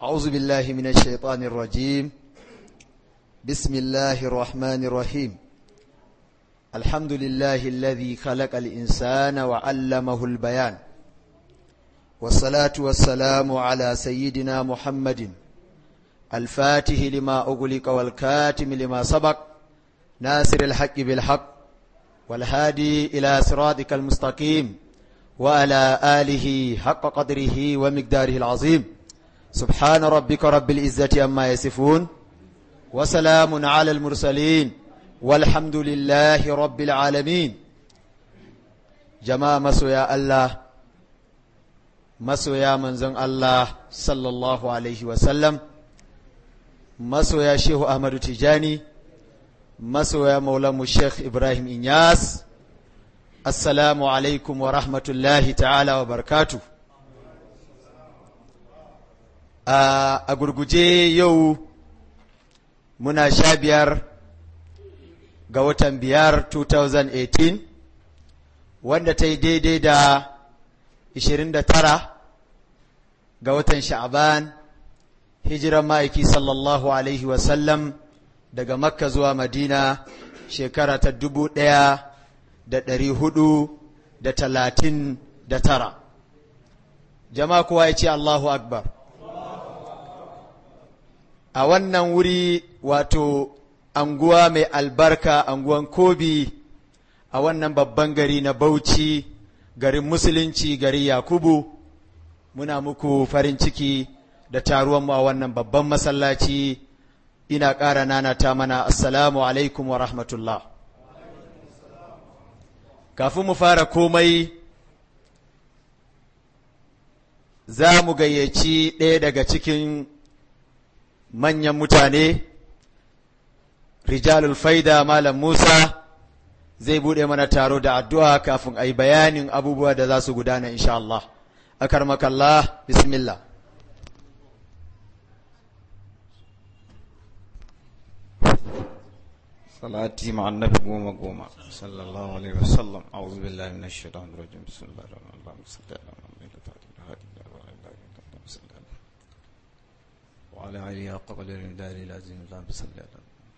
أعوذ بالله من الشيطان الرجيم بسم الله الرحمن الرحيم الحمد لله الذي خلق الإنسان وعلمه البيان والصلاة والسلام على سيدنا محمد الفاتح لما أغلق والكاتم لما سبق ناصر الحق بالحق والهادي إلى صراطك المستقيم وعلى آله حق قدره ومقداره العظيم سبحان ربك رب العزة أما يصفون وسلام على المرسلين والحمد لله رب العالمين جماعة مسويا الله مسويا منزن الله صلى الله عليه وسلم مسويا شيخ أحمد تجاني مسويا مولانا الشيخ إبراهيم إنياس assalamu alaikum wa rahmatullahi ta'ala wa barkatu. A gurguje yau muna sha biyar ga watan biyar 2018 wanda ta yi daidai da 29 ga watan sha'aban hijiran ma'aiki sallallahu alaihi wasallam daga makka zuwa madina shekara ta dubu ɗaya da ɗari hudu da talatin da tara jama'a kowa ya ce Allahu Akbar a wannan wuri wato anguwa mai albarka anguwan kobi a wannan babban gari na bauchi garin musulunci gari yakubu muna muku farin ciki da taruwanmu a wannan babban masallaci ina ƙara nanata mana assalamu alaikum wa rahmatullah kafin mu fara komai za mu gayyaci ɗaya daga cikin manyan mutane rijalul faida malam musa zai buɗe mana taro da addu'a kafin a yi bayanin abubuwa da za su gudana insha Allah akar makallah bismillah صلاتي مع النبي قوم قوم صلى الله عليه وسلم أعوذ بالله من الشيطان الرجيم بسم الله الرحمن الرحيم اللهم صل على محمد وعلى آله حق قدر الدار العظيم اللهم صل على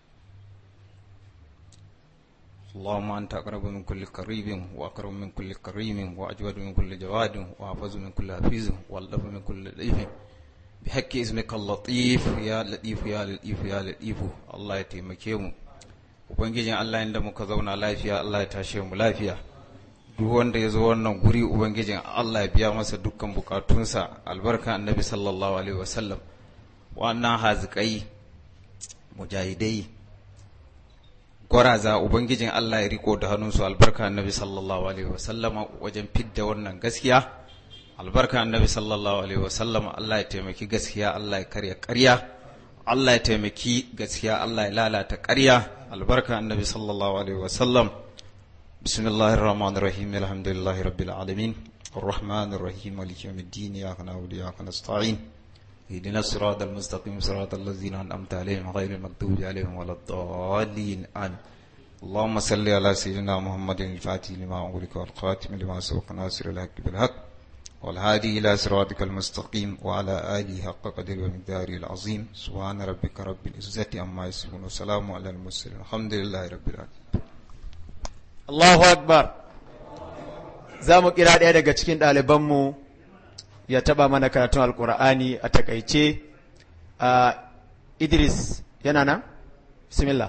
اللهم أنت أقرب من كل قريب وأقرب من كل كريم وأجود من كل جواد وأحفظ من كل حفيظ واللف من كل لطيف بحق اسمك اللطيف يا لطيف يا لطيف يا لطيف الله يتيمكيهم ubangijin Allah inda muka zauna lafiya Allah ya tashe mu lafiya duk wanda ya zo wannan guri ubangijin Allah ya biya masa dukkan bukatunsa albarka annabi sallallahu alaihi wasallam wannan hazikai mujahidai gwaraza ubangijin Allah ya riko da hannunsu albarka annabi sallallahu alaihi wasallama wajen fidda wannan gaskiya albarka annabi sallallahu alaihi wasallama Allah ya taimaki gaskiya Allah ya karya ƙarya Allah ya taimaki gaskiya Allah ya lalata ƙarya albarka annabi sallallahu alaihi wasallam bismillahir rahmanir rahim alhamdulillahi rabbil alamin arrahmanir rahim maliki yawmiddin iyyaka na'budu wa iyyaka nasta'in ihdinas siratal mustaqim siratal ladzina an'amta alaihim ghayril maghdubi alaihim waladdallin amin اللهم صل على سيدنا محمد الفاتح لما أغلق والخاتم لما سبق ناصر الحق بالحق والهادي إلى صراطك المستقيم وعلى آله حق قدر ومقداره العظيم سبحان ربك رب العزة عما يصفون وسلام على المرسلين الحمد لله رب العالمين Allahu Akbar za mu kira ɗaya daga cikin ɗalibanmu ya taɓa mana karatun alƙur'ani a takaice a Idris yana nan? Bismillah.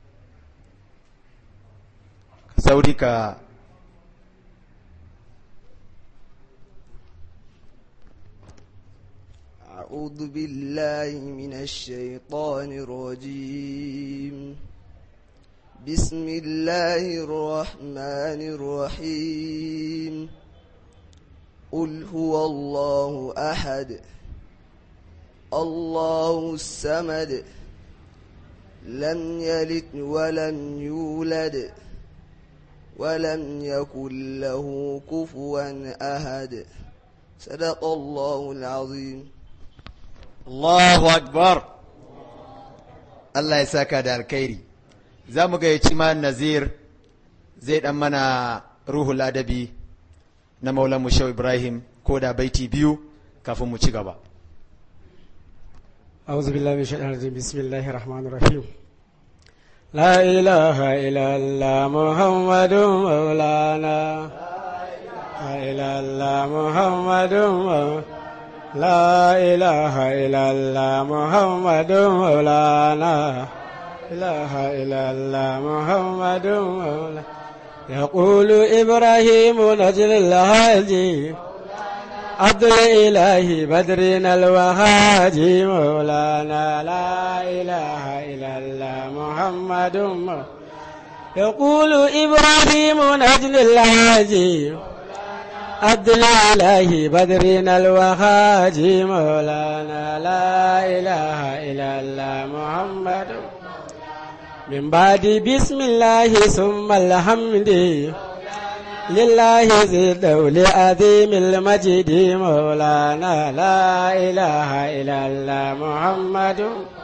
Sauri ka أعوذ بالله من الشيطان الرجيم بسم الله الرحمن الرحيم قل هو الله أحد الله السمد لم يلد ولم يولد ولم يكن له كفوا أحد صدق الله العظيم Allahu Akbar Allah ya saka da alkhairi za mu gayyaci ma nazir zai dan mana ruhul adabi na maulan mu Shehu Ibrahim ko da baiti biyu kafin mu ci gaba أعوذ بالله من الشيطان الرجيم بسم الله الرحمن الرحيم لا إله إلا الله محمد مولانا لا إله إلا محمد مولانا لا إله إلا الله محمد مولانا إله إلا الله محمد مولانا يقول إبراهيم نجل الهاجي عبد الإله بدرنا الوهاجي مولانا لا إله إلا الله محمد مولانا يقول إبراهيم نجل الهاجي عبد الإله بدرنا الوهاجي مولانا لا إله إلا الله محمد من بعد بسم الله ثم الحمد لله ذي الدول عظيم المجد مولانا لا إله إلا الله محمد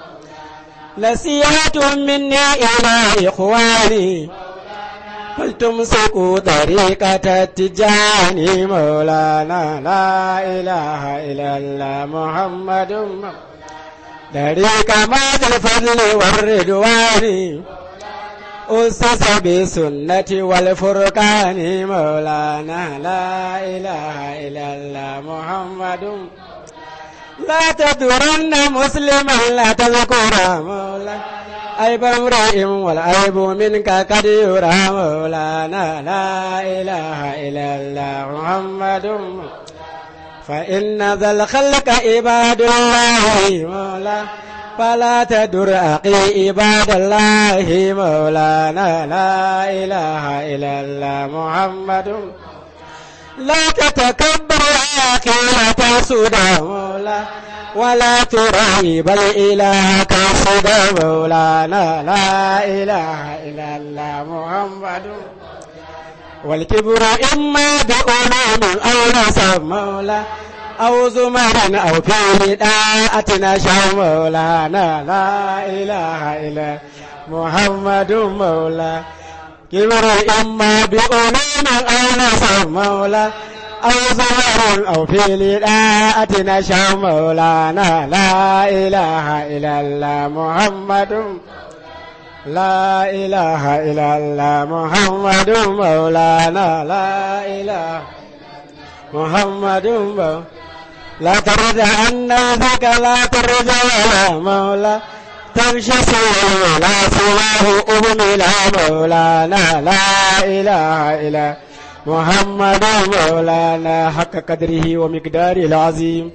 نصيحة مني إلى إخواني فلتمسكوا طريقة التجاني مولانا لا إله إلا الله محمد طريق ماذا الفضل والرضوان أسس بسنة والفرقان مولانا لا إله إلا الله محمد لا تدرن مسلما لا تذكر مولانا عيب امرئ والعيب منك قد يرى مولانا لا إله إلا الله محمد فإن ذا الخلق عباد الله مولانا فلا تدر أقي عباد الله مولانا لا إله إلا الله محمد لا تتكبر أخي لا تسود مولانا ولا ترعي بل إلهك صدى مولانا لا إله إلا الله محمد والكبر إما بأمام أو نسب مولا أو زمر أو في داءتنا شو مولانا لا إله إلا محمد مولا كبر إما بأمام أو نسب مولا أو زمر أو في لداءتنا شو مولانا لا إله إلا الله محمد لا إله إلا الله محمد مولانا لا إله محمد مولانا لا ترد عن نفسك لا ترد ولا مولا تمشي سوى لا سواه أهمل مولانا لا إله إلا محمد مولانا حق قدره ومقداره العظيم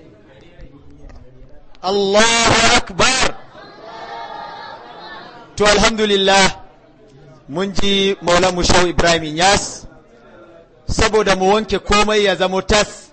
Allahu Akbar to alhamdulillah mun ji Maula Mushau Ibrahim Yas saboda mu wanke komai ya zamo tas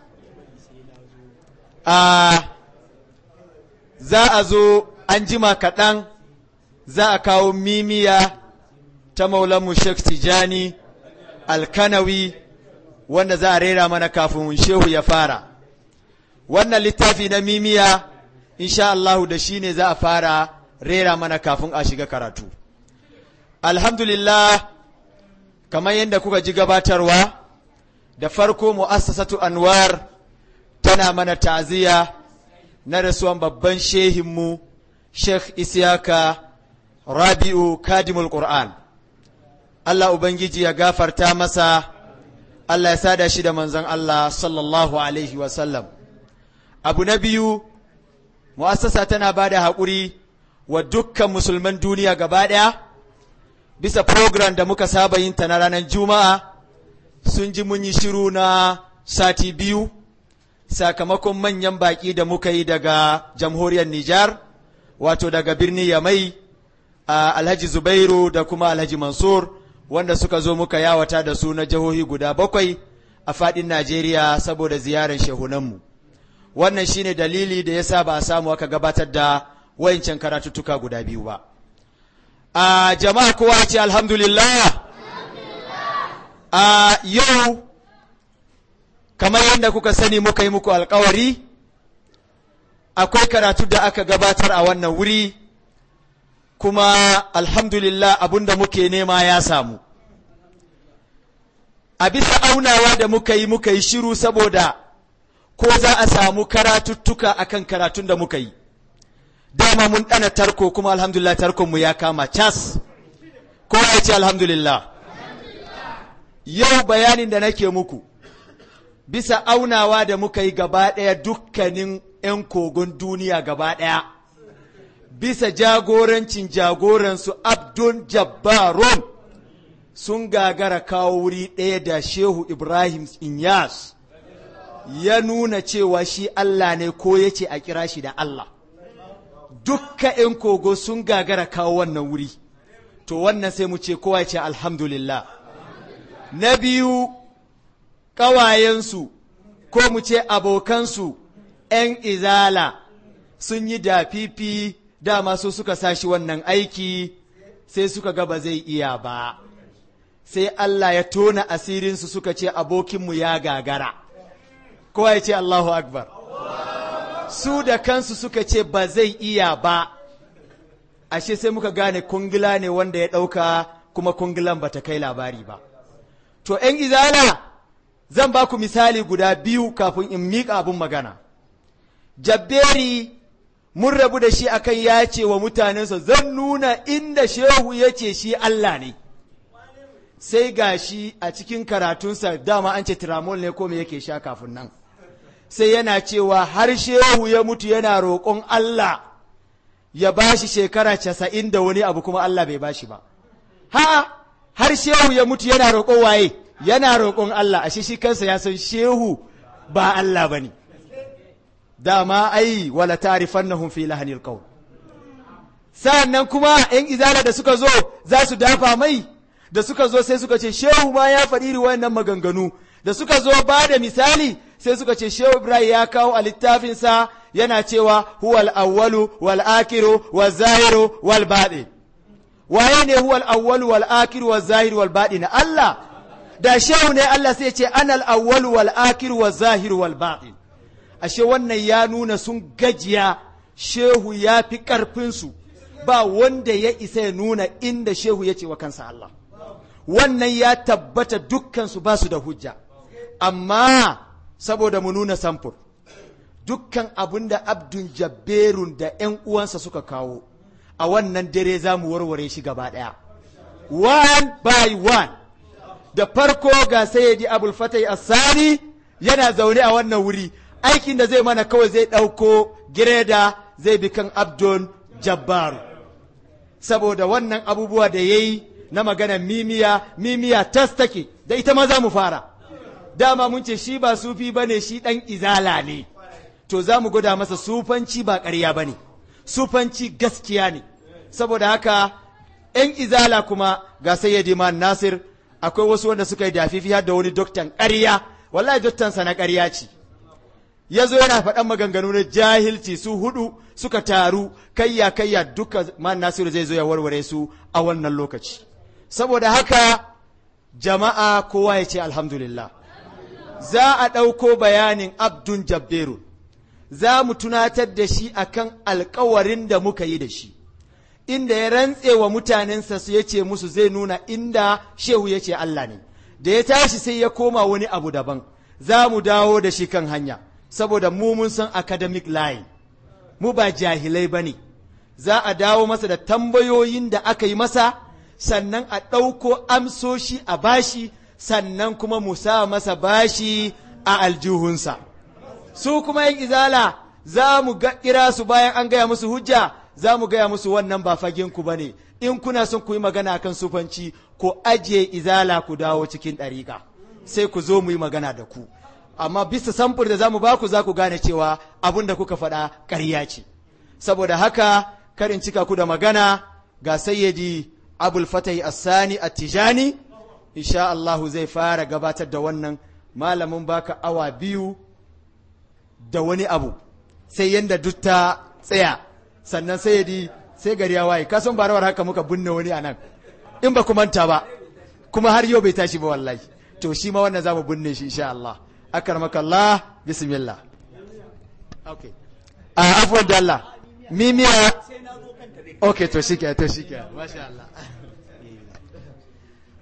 a za a zo an jima kaɗan za a kawo mimiya ta Maula Sheikh Tijani Alkanawi wanda za a rera mana kafin shehu ya fara wannan littafi na mimiya insha Allahu da shi ne za a fara rera mana kafin a shiga karatu. Alhamdulillah, kamar yadda kuka ji gabatarwa, da farko mu'assasatu Anwar tana mana ta'aziyya na rasuwan babban shehinmu, Sheikh Isiyaka Rabi'u Kadimul Qur'an. Allah Ubangiji ya gafarta masa, Allah ya sada shi da manzon Allah sallallahu Alaihi wasallam. Abu na biyu, mu'assasa tana ba da haƙuri wa dukkan musulman duniya gaba ɗaya bisa program da muka saba yin ta na ranar juma'a sun ji mun yi shiru na sati biyu sakamakon manyan baƙi da muka yi daga jamhuriyar Nijar wato daga birni Yamai a Alhaji Zubairu da kuma Alhaji Mansur wanda suka zo muka yawata da su na jihohi guda bakwai a faɗin Najeriya saboda ziyarar shehunanmu. wannan shine dalili da yasa ba a samu aka gabatar da wayancan karatuttuka guda biyu ba a jama'a kowa ce alhamdulillah a yau kamar yadda kuka sani muka yi muku alkawari akwai karatu da aka gabatar a wannan wuri kuma alhamdulillah abinda muke nema ya samu a bisa aunawa da muka yi muka yi shiru saboda ko za a samu karatuttuka akan karatun da muka yi dama mun ɗana tarko kuma alhamdulillah tarkonmu ya kama cas kowa ya ce alhamdulillah yau bayanin da nake muku bisa aunawa da muka yi gaba ɗaya dukkanin 'yan kogon duniya gaba ɗaya bisa jagorancin jagoransu abdun jabbarun sun gagara kawo wuri ɗaya da shehu ibrahim inyas ya nuna cewa shi allah ne ko ya ce a kira shi da allah dukka 'yan kogo sun gagara kawo wannan wuri to wannan sai mu ce kowa ya ce alhamdulillah na biyu ƙawayensu ko mu ce abokansu ‘yan izala sun yi dafifi dama su suka sashi wannan aiki sai suka ga ba zai iya ba sai Allah ya tona asirinsu suka ce abokinmu ya gagara kowa ya ce Allahu Akbar su da kansu suka ce ba zai iya ba ashe sai muka gane kungila ne wanda ya ɗauka kuma kungilan ba ta kai labari ba to ‘yan izala zan ba ku misali guda biyu kafin in miƙa abin magana jabberi mun rabu da shi akan ya ce wa mutanensa zan nuna inda shehu ya ce shi Allah ne sai ga shi a cikin karatunsa dama an ce tiramol ne ko me yake sha kafin nan sai yana cewa har shehu ya mutu yana roƙon Allah ya ba shi shekara casa'in da wani abu kuma Allah bai ba shi ba ha har shehu ya mutu yana roƙon waye yana roƙon Allah ashe shi kansa ya san shehu ba Allah ba ne dama ai wala ta'rifannahum fi lahanil qawl sa'annan kuma yan izala da suka zo za su dafa mai da suka zo sai suka ce shehu ma ya faɗi iri wannan maganganu da suka zo ba da misali sai suka ce shehu ibrahim ya kawo a littafinsa yana cewa huwal awwalu wal akiru wal zahiru wal baɗin waye ne huwal awwalu wal akiru wal zahiru wal baɗin Allah da shehu ne Allah sai ce anal awwalu wal akiru wal zahiru wal baɗin ashe wannan ya nuna sun gajiya shehu ya fi ƙarfinsu ba wanda ya isa ya nuna inda shehu ya ce wa kansa Allah wannan ya tabbata dukkansu ba su da hujja amma saboda mu nuna samfur dukkan abin da abdun jabberun da 'yan uwansa suka kawo a wannan dare za mu warware shi gaba ɗaya one by one da farko ga sayyidi abul fatai asani yana zaune a wannan wuri aikin da zai mana kawai zai ɗauko gireda zai bi kan abdun jabbaru saboda wannan abubuwa da ya yi na maganar mimiya mimiya tas take da ita ma za mu fara dama mun ce shi ba sufi ba ne shi ɗan izala ne to za mu gwada masa sufanci ba ƙarya ba ne sufanci gaskiya ne saboda haka ‘yan izala kuma ga sayyadi man nasir akwai wasu wanda suka yi dafifi har da wani doktan ƙarya wallahi doktansa na ƙarya ce ya zo yana faɗan maganganu na jahilci su hudu suka taru kayya kayya duka man nasiru zai zo ya warware su a wannan lokaci saboda haka jama'a kowa ya ce alhamdulillah za a ɗauko bayanin abdun jabberu za mu tunatar da shi akan alkawarin da muka yi da shi inda ya rantse wa mutanensa su ya ce musu zai nuna inda shehu ya ce Allah ne da ya tashi sai ya koma wani abu daban za mu dawo da shi kan hanya saboda mu mun san academic line mu ba jahilai ba ne za a dawo masa da tambayoyin da aka yi masa sannan a ɗauko amsoshi a bashi sannan kuma mu sa masa bashi a aljihunsa su kuma yin izala za mu kira su bayan an gaya musu hujja za mu gaya musu wannan ba fagenku ba ne in kuna son ku yi magana kan sufanci ko ajiye izala ku dawo cikin ɗariƙa sai ku zo mu yi magana da ku amma bisa samfur da za mu baku za ku gane cewa abin da kuka faɗa ƙarya ce saboda haka karin cika ku da magana ga sayyidi abul fatahi assani attijani insha Allahu zai fara gabatar da wannan malamin baka awa biyu da wani abu sai yanda duk ta tsaya sannan sayyidi sai gari ya waye kasan barawar haka muka binne wani a nan in ba ku manta ba kuma har yau bai tashi ba wallahi to shi ma wannan za mu binne shi insha Allah akarmaka Allah bismillah okay a afwan da Allah mimiya okay to shike to shike masha Allah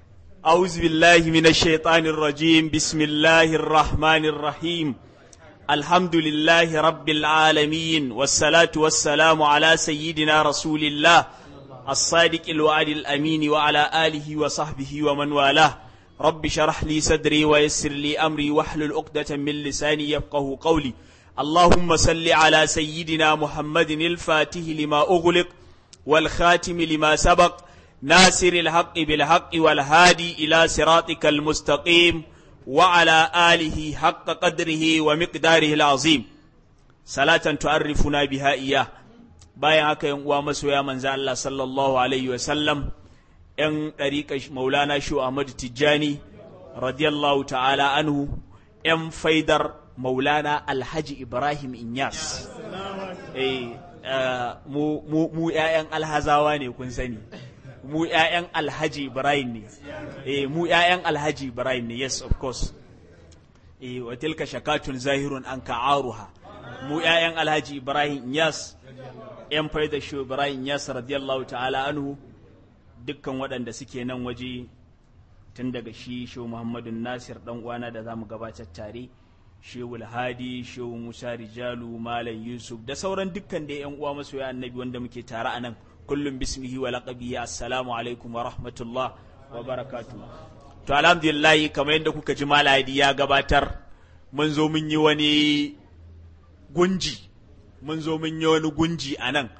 أعوذ بالله من الشيطان الرجيم بسم الله الرحمن الرحيم الحمد لله رب العالمين والصلاة والسلام على سيدنا رسول الله الصادق الوعد الأمين وعلى آله وصحبه ومن والاه رب شرح لي صدري ويسر لي أمري واحلل عقدة من لساني يفقه قولي اللهم صل على سيدنا محمد الفاتح لما أغلق والخاتم لما سبق ناصر الحق بالحق والهادي إلى صراطك المستقيم وعلى آله حق قدره ومقداره العظيم صلاة تعرفنا بها إياه bayan haka yan uwa masoya manzo Allah sallallahu alaihi wa sallam yan ɗariƙa maulana shu Ahmad Tijjani radiyallahu ta'ala anhu yan faidar maulana Alhaji Ibrahim Inyas eh mu mu ƴaƴan alhazawa ne kun sani mu ƴaƴan Alhaji Ibrahim ne eh mu ƴaƴan Alhaji Ibrahim ne yes of course eh wa tilka shakatun zahirun an ka'aruha mu ƴaƴan Alhaji Ibrahim Inyas yan faida shi Ibrahim Yas radiyallahu ta'ala anhu dukkan waɗanda suke nan waje tun daga shi shehu Muhammadu Nasir dan uwana da zamu gabatar tare shehu Hadi shehu Musa Rijalu Malam Yusuf da sauran dukkan da yan uwa masoya annabi wanda muke tare a nan kullum bismihi wa laqabihi assalamu alaikum wa rahmatullah wa barakatuh to alhamdulillah kamar yadda kuka ji maladi ya gabatar mun zo mun yi wani gunji mun zo mun yi wani gunji a nan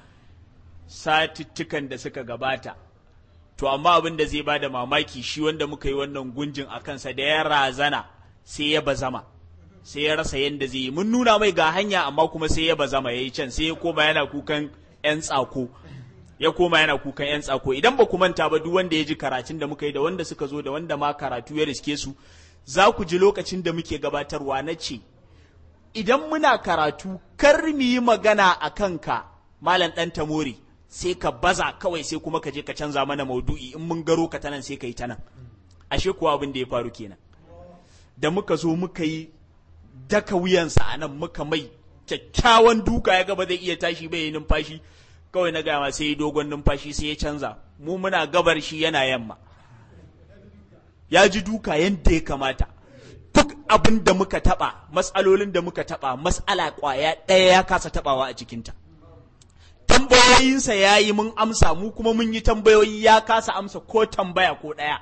satuttukan da suka gabata to amma abin da zai ba da mamaki shi wanda muka yi wannan gunjin a kansa da ya razana sai ya bazama sai ya rasa yadda zai yi mun nuna mai ga hanya amma kuma sai ya bazama ya yi can sai ya koma yana kukan 'yan tsako ya koma yana kukan 'yan tsako idan ba ku manta ba duk wanda ya ji karatun da muka yi da wanda suka zo da wanda ma karatu ya riske su za ku ji lokacin da muke gabatarwa na ce idan muna karatu kar mu yi magana a kanka malam ɗan tamori sai ka baza kawai sai kuma ka je ka canza mana maudu'i in mun garo ka tanan sai ka yi tanan ashe kuwa abin da ya faru kenan da muka zo muka yi daka wuyansa a nan muka mai kyakkyawan duka ya gaba zai iya tashi bai yi numfashi kawai na gama sai yi dogon numfashi sai ya canza mu muna gabar shi yana yamma ya ji duka yadda ya kamata duk abin da muka taba matsalolin da muka taba matsala kwaya ɗaya ya kasa tabawa a cikinta tambayoyinsa ya yi mun amsa mu kuma mun yi tambayoyi ya kasa amsa ko tambaya ko ɗaya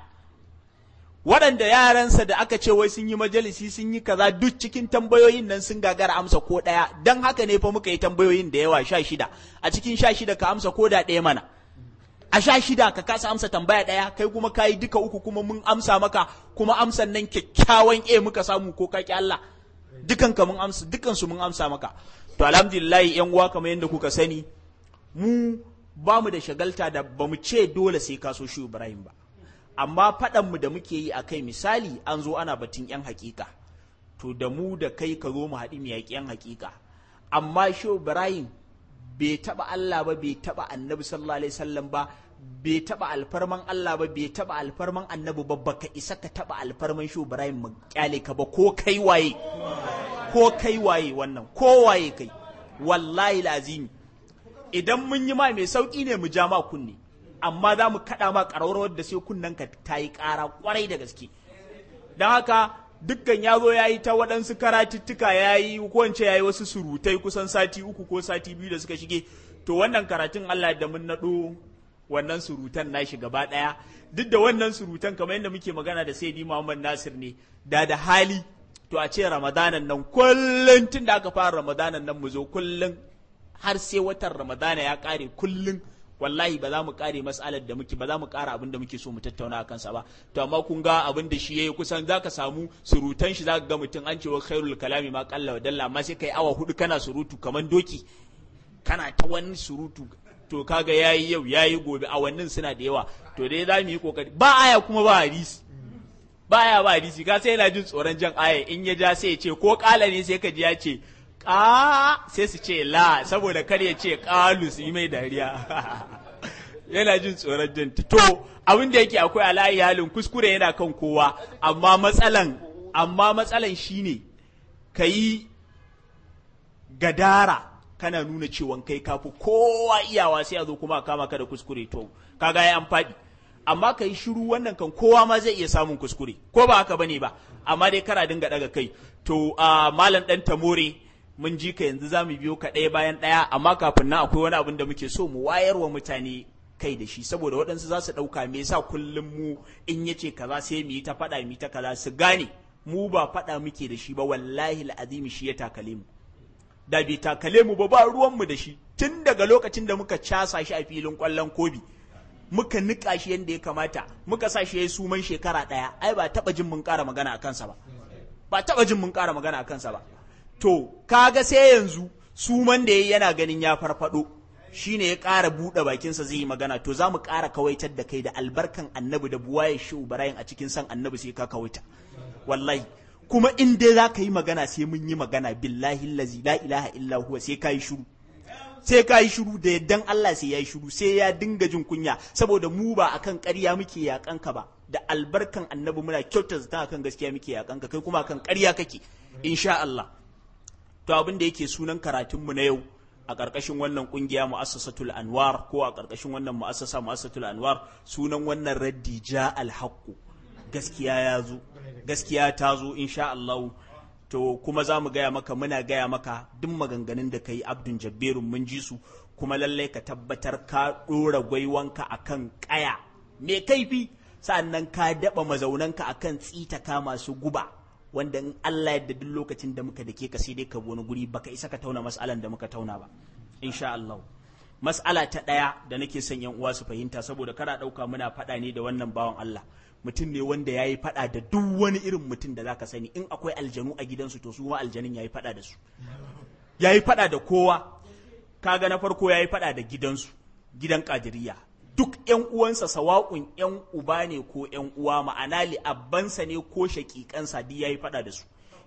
waɗanda yaransa da aka ce wai sun yi majalisi sun yi kaza duk cikin tambayoyin nan sun gagara amsa ko ɗaya don haka ne fa muka yi tambayoyin da yawa sha shida a cikin sha shida ka amsa ko da ɗaya mana a sha shida ka kasa amsa tambaya ɗaya kai kuma ka yi duka uku kuma mun amsa maka kuma amsan nan kyakkyawan e muka samu ko ka ki Allah dukan ka mun amsa dukan su mun amsa maka to alhamdulillah yan uwa kamar yadda kuka sani mu ba mu da shagalta da ba mu ce dole sai ka so shi Ibrahim ba amma faɗan mu da muke yi akai misali an zo ana batun yan hakika to da mu da kai ka zo mu haɗi mu yaƙi yan hakika amma shi Ibrahim bai taba Allah ba bai taba annabi sallallahu alaihi wasallam ba bai taba alfarman Allah ba bai taba alfarman annabi ba baka isa ka taba alfarman shi Ibrahim mu kyale ka ba ko kai waye ko kai waye wannan ko waye kai wallahi lazimi idan mun yi ma mai sauki ne mu ja ma kunne amma za mu kaɗa ma ƙararrawar da sai kunnen ka ta yi ƙara ƙwarai da gaske don haka dukkan ya zo ya yi ta waɗansu karatuttuka ya yi wance ya yi wasu surutai kusan sati uku ko sati biyu da suka shige to wannan karatun Allah da mun naɗo wannan surutan nashi gaba ɗaya duk da wannan surutan kamar yadda muke magana da Sayyidi Muhammad Nasir ne da da hali to a ce Ramadanan nan kullum tun da aka fara Ramadanan nan mu zo kullum har sai watan Ramadana ya ƙare kullum wallahi ba za mu kare mas'alar da muke ba za mu kara abin da muke so mu tattauna a kansa ba to amma kun ga abin da shi yayi kusan zaka samu surutan shi zaka ga mutum an ce wa khairul kalami ma qalla wa dalla amma sai kai awa hudu kana surutu kaman doki kana ta wani surutu to kaga yayi yau yayi gobe awannin suna da yawa to dai za mu yi kokari ba aya kuma ba hadisi ba aya ba hadisi ka sai yana jin tsoron jan aya in ya ja sai ya ce ko kala ne sai ka ji ya ce ka sai su ce la saboda kar ya ce kalu su yi mai dariya yana jin tsoron jin to abin da yake akwai alayi halin kuskure yana kan kowa amma matsalan amma matsalan shine ka yi gadara kana nuna cewa kai kafi kowa iyawa sai a zo kuma a kama ka da kuskure to kaga ya an faɗi amma ka yi shiru wannan kan kowa ma zai iya samun kuskure ko ba haka bane ba amma dai kara dinga daga kai to a malam dan tamore mun ji ka yanzu zamu biyo ka ɗaya bayan ɗaya amma kafin nan akwai wani abin da muke so mu wayar wa mutane kai da shi saboda waɗansu za su ɗauka me yasa kullum mu in yace kaza sai mu yi ta faɗa mu yi ta kaza su gane mu ba faɗa muke da shi ba wallahi al'azimi shi ya takale mu da bai takale mu ba ba ruwan mu da shi tun daga lokacin da muka casa shi a filin ƙwallon kobi muka niƙa shi yadda ya kamata muka sa shi ya yi suman shekara ɗaya ai ba taɓa jin mun ƙara magana a kansa ba ba taɓa jin mun ƙara magana a kansa ba to kaga sai yanzu suman da ya yana ganin ya farfado shine ya ƙara buɗe bakinsa zai yi magana to za mu ƙara kawaitar da kai da albarkan annabi da buwaye shi barayin a cikin san annabi sai ka kawaita wallahi kuma in dai za ka yi magana sai mun yi magana billahi lazi la ilaha illa huwa sai ka yi shiru sai ka yi shiru da yaddan Allah sai ya yi shiru sai ya dinga jin kunya saboda mu ba akan ƙarya muke yakan ka ba da albarkan annabi muna kyauta zata akan gaskiya muke yakan ka kai kuma akan ƙarya kake insha Allah to abin da yake sunan karatun mu na yau a ƙarƙashin wannan ƙungiya mu'assasatul anwar ko a ƙarƙashin wannan mu'assasa mu'assasatul anwar sunan wannan raddi ja alhaqqu gaskiya ya zo gaskiya ta zo insha Allah to kuma za mu gaya maka muna gaya maka duk maganganun da ka yi abdun jabberun mun ji su kuma lallai ka tabbatar ka ɗora gwaiwanka a kan ƙaya mai kaifi sa'annan ka daɓa mazaunanka a kan tsitaka masu guba wanda in Allah yadda duk lokacin da muka dake ka sai dai ka wani guri baka isa ka tauna mas'alan da muka tauna ba insha Allah mas'ala ta ɗaya da nake son yan uwa su fahimta saboda kana ɗauka muna faɗa ne da wannan bawan Allah mutum ne wanda ya yi faɗa da duk wani irin mutum da zaka sani in akwai aljanu a gidansu to su ma aljanin ya yi faɗa da su ya yi faɗa da kowa kaga na farko ya yi faɗa da gidansu gidan kadiriya duk yan uwansa sawa'un yan uba ne ko yan uwa ma'ana li'abbansa ne ko shaƙiƙansa duk ya yi faɗa da su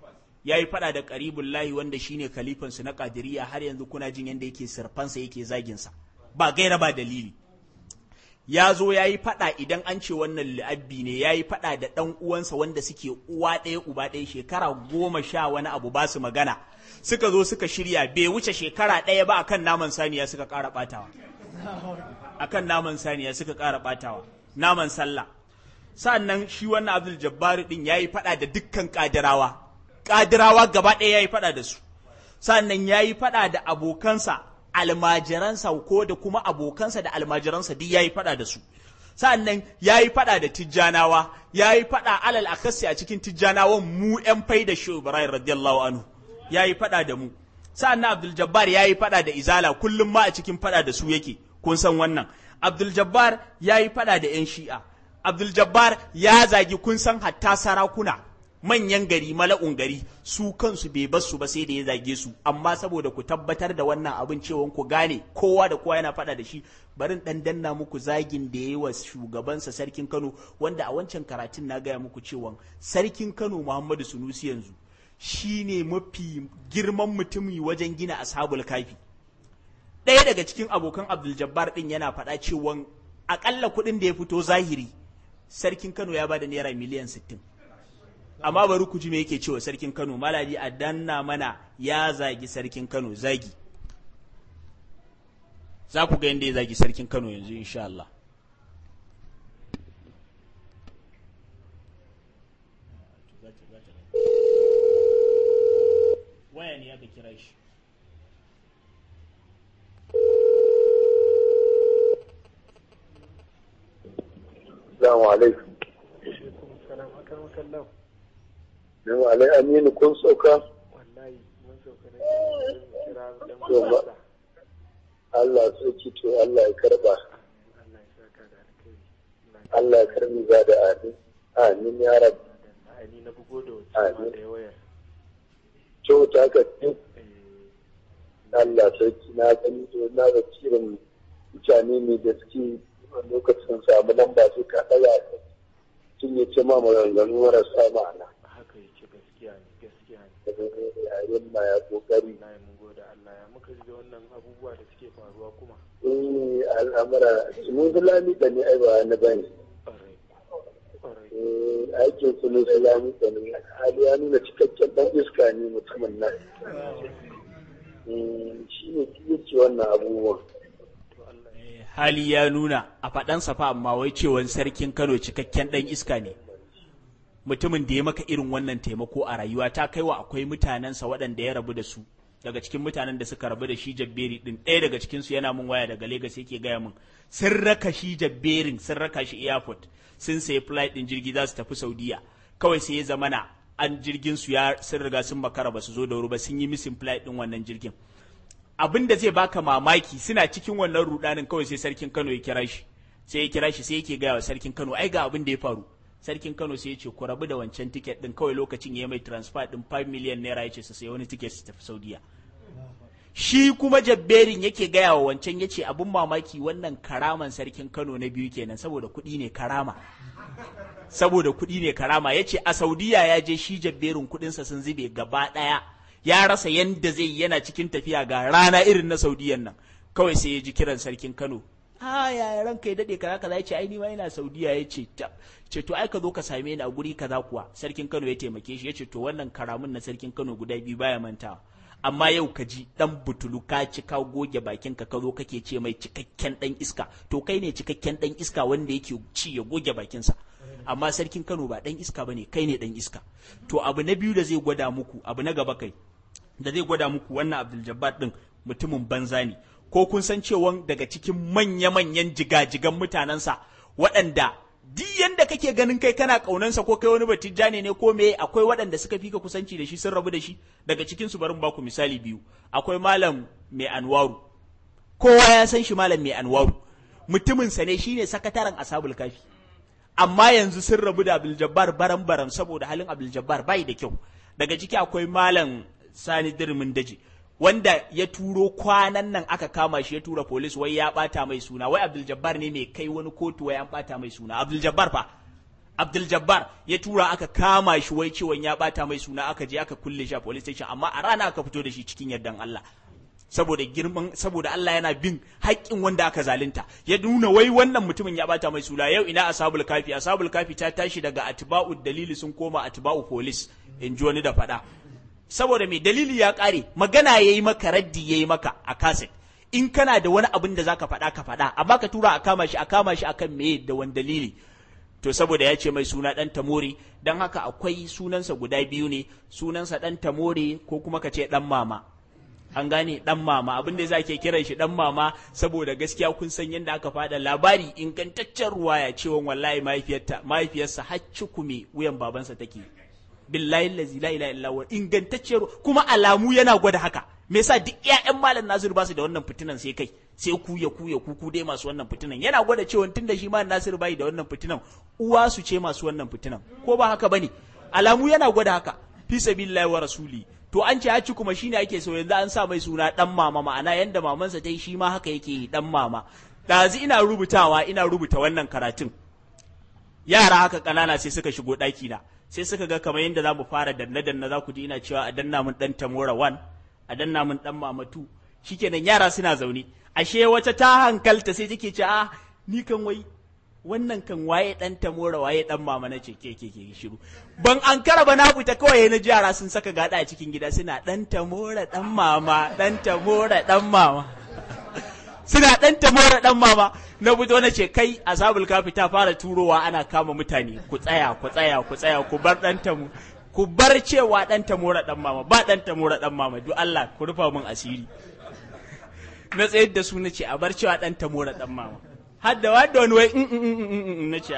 ya yi faɗa da ƙaribun lahi wanda shine kalifansu na kadiriya har yanzu kuna jin yadda yake sirfansa yake zaginsa ba gaira ba dalili ya zo ya yi faɗa idan an ce wannan li'abbi ne ya yi faɗa da ɗan uwansa wanda suke uwa ɗaya uba ɗaya shekara goma sha wani abu ba su magana suka zo suka shirya bai wuce shekara ɗaya ba akan naman saniya suka ƙara ɓatawa akan naman saniya suka ƙara ɓatawa naman sallah sa'annan shi wannan abdul jabbar din ya yi faɗa da dukkan ƙadirawa ƙadirawa gaba ɗaya ya yi faɗa da su sa'annan ya yi faɗa da abokansa almajiransa ko da kuma abokansa da almajiransa duk ya yi faɗa da su sa'annan ya yi faɗa da tijjanawa ya yi faɗa alal akasi a cikin tijjanawan mu ‘yan fai da shi ibrahim radiyallahu anhu ya yi faɗa da mu sa'annan abdul jabbar ya yi faɗa da izala kullum ma a cikin faɗa da su yake kun san wannan abdul jabbar ya yi faɗa da ‘yan shi'a abdul jabbar ya zagi kun san hatta sarakuna manyan gari mala'un gari su kansu bai bar su ba sai da ya zage su amma saboda ku tabbatar da wannan abin cewa ku gane kowa da kowa yana faɗa da shi barin dan danna muku zagin da yayi wa shugabansa sarkin Kano wanda a wancan karatun na gaya muku cewa sarkin Kano Muhammadu Sunusi yanzu shine mafi girman mutumi wajen gina ashabul kafi ɗaya daga cikin abokan Abdul Jabbar din yana faɗa cewa akalla kuɗin da ya fito zahiri sarkin Kano ya bada naira miliyan sittin. amma bari ku ji me yake cewa sarkin Kano maladi a danna mana ya zagi sarkin Kano zagi za ku ga yadda ya zagi sarkin Kano yanzu insha Allah waya ne aka kira shi Assalamu alaikum. Nan alai aminu kun sauka? wallahi mun sauka ne kira dan To ba. Allah soki to Allah ya karba. Allah ya saka da alkhairi Allah ya karbi za da amin. Amin ya rabu. ai ni na bugo da Amin. wacce da wayar To ta ka ce eh Allah sarki na gani to na ga cirin mutane ne da suke a lokacin samu lamba su ka ɗaga sun yi ce ma maganganu marasa ma'ana. haka yake gaskiya ne gaskiya ne Daga yayin ma ya kokari. wallahi mun gode Allah ya muka ji da wannan abubuwa da suke faruwa kuma Eh al'amura mun zulami da ne ai ba na bane. ƙwarai ƙwarai Eh, aikin su ne zulami da ne hali ya nuna cikakken dan iska ne mutumin nan. Eh, Shi ne yake wannan abubuwan. to Allah Eh, hali ya nuna a faɗansa fa amma wai cewan sarkin Kano cikakken ɗan iska ne mutumin da ya maka irin wannan taimako a rayuwa ta kaiwa akwai mutanensa waɗanda ya rabu da su daga cikin mutanen da suka rabu da shi jabberi din ɗaya daga cikinsu yana min waya daga Legas yake gaya min sun raka shi jabberin sun raka shi airport sun sayi flight din jirgi za su tafi Saudiya kawai sai ya zamana an jirgin su ya sun riga sun makara ba su zo da wuri ba sun yi missing flight din wannan jirgin abin da zai baka mamaki suna cikin wannan rudanin kawai sai sarkin Kano ya kira shi sai ya kira shi sai yake gaya wa sarkin Kano ai ga abin da ya faru sarkin Kano sai ya ce ku rabu da wancan tiket din kawai lokacin ya mai transfer din 5 million naira ya ce su sai wani tiket su tafi Saudiya shi kuma jabberin yake gaya wa wancan ya ce abin mamaki wannan karaman sarkin Kano na biyu kenan saboda kuɗi ne karama saboda kuɗi ne karama ya ce a Saudiya ya je shi jabberin kuɗinsa sun zube gaba ɗaya ya rasa yanda zai yana cikin tafiya ga rana irin na Saudiyan nan kawai sai ya ji kiran sarkin Kano a yaya ranka ya dade kaza kaza yace ai ni ma ina Saudiya yace ce to ai ka zo ka same ni a guri kaza kuwa sarkin Kano ya taimake shi yace to wannan karamin na sarkin Kano guda biyu baya mantawa amma yau ka ji dan butulu ka ci ka goge bakin ka ka zo kake ce mai cikakken dan iska to kai ne cikakken dan iska wanda yake ci ya goge bakinsa amma sarkin Kano ba dan iska bane kai ne dan iska to abu na biyu da zai gwada muku abu na gaba kai da zai gwada muku wannan Abdul Jabbar din mutumin banza ne ko kun san cewa daga cikin manya-manyan jigajigan mutanensa waɗanda duk yanda kake ganin kai kana ƙaunansa ko kai wani batijjane ne ko me akwai waɗanda suka fi ka kusanci da shi sun rabu da shi daga cikin su barin baku misali biyu akwai malam mai anwaru kowa ya san shi malam mai anwaru mutumin sa ne shine sakataren asabul kafi amma yanzu sun rabu da Abdul Jabbar baran baran saboda halin Abdul Jabbar bai da kyau daga ciki akwai malam Sani Dirmin Daji wanda ya turo kwanan nan aka kama shi ya tura polis wai ya bata mai suna wai Abdul Jabbar ne mai kai wani kotu wai an bata mai suna Abdul Jabbar fa Abdul Jabbar ya tura aka kama shi wai cewa ya bata mai suna aka je aka kulle shi a police station amma a rana aka fito da shi cikin yardan Allah saboda girman saboda Allah yana bin haƙƙin wanda aka zalunta ya nuna wai wannan mutumin ya bata mai suna yau ina ashabul kafi ashabul kafi ta tashi daga atba'u dalili sun koma atba'u police in ji wani da faɗa saboda mai dalili ya ƙare magana ya yi maka raddi ya yi maka a kaset in kana da wani abin da za ka faɗa ka faɗa amma ka tura a kama shi a kama shi akan me da wani dalili to saboda ya ce mai suna ɗan tamori don haka akwai sunansa guda biyu ne sunansa ɗan tamori ko kuma ka ce ɗan mama an gane ɗan mama abin da za ke kiran shi ɗan mama saboda gaskiya kun san yadda aka faɗa labari ingantaccen ruwaya cewa wallahi mahaifiyarsa har cikume wuyan babansa take billahi lazi la ilaha illa huwa ingantacciyar kuma alamu yana gwada haka me yasa duk ƴaƴan malam Nasir ba su da wannan fitinan sai kai sai ku ya ku ya ku ku dai masu wannan fitinan yana gwada cewa tunda shi malam Nasir bai da wannan fitinan uwa su ce masu wannan fitinan ko ba haka bane alamu yana gwada haka fi sabilillahi wa rasuli to an ce haci kuma shine ake so yanzu an sa mai suna dan mama ma'ana yanda mamansa ta yi shi ma haka yake yi dan mama ɗazu ina rubutawa ina rubuta wannan karatun yara haka ƙanana sai suka shigo ɗaki na sai suka ga kamar yadda za mu fara danna danna za ku ji ina cewa a danna mun dan tamora 1 a danna mun dan mama 2 shikenan yara suna zaune ashe wata ta hankalta sai take ce a ni kan wai wannan kan waye dan tamora waye dan mama na ce ke ke ke shiru ban an kara ba na fita kawai na ji yara sun saka gada a cikin gida suna dan tamora dan mama dan tamora dan mama suna dan tamora dan mama na fito na ce kai asabul kafi ta fara turowa ana kama mutane ku tsaya ku tsaya ku tsaya ku bar dan tamu ku bar cewa dan tamora dan mama ba dan tamora dan mama duk Allah ku rufa min asiri na tsayar da su na ce a bar cewa dan tamora dan mama har da wadda wani wai na ce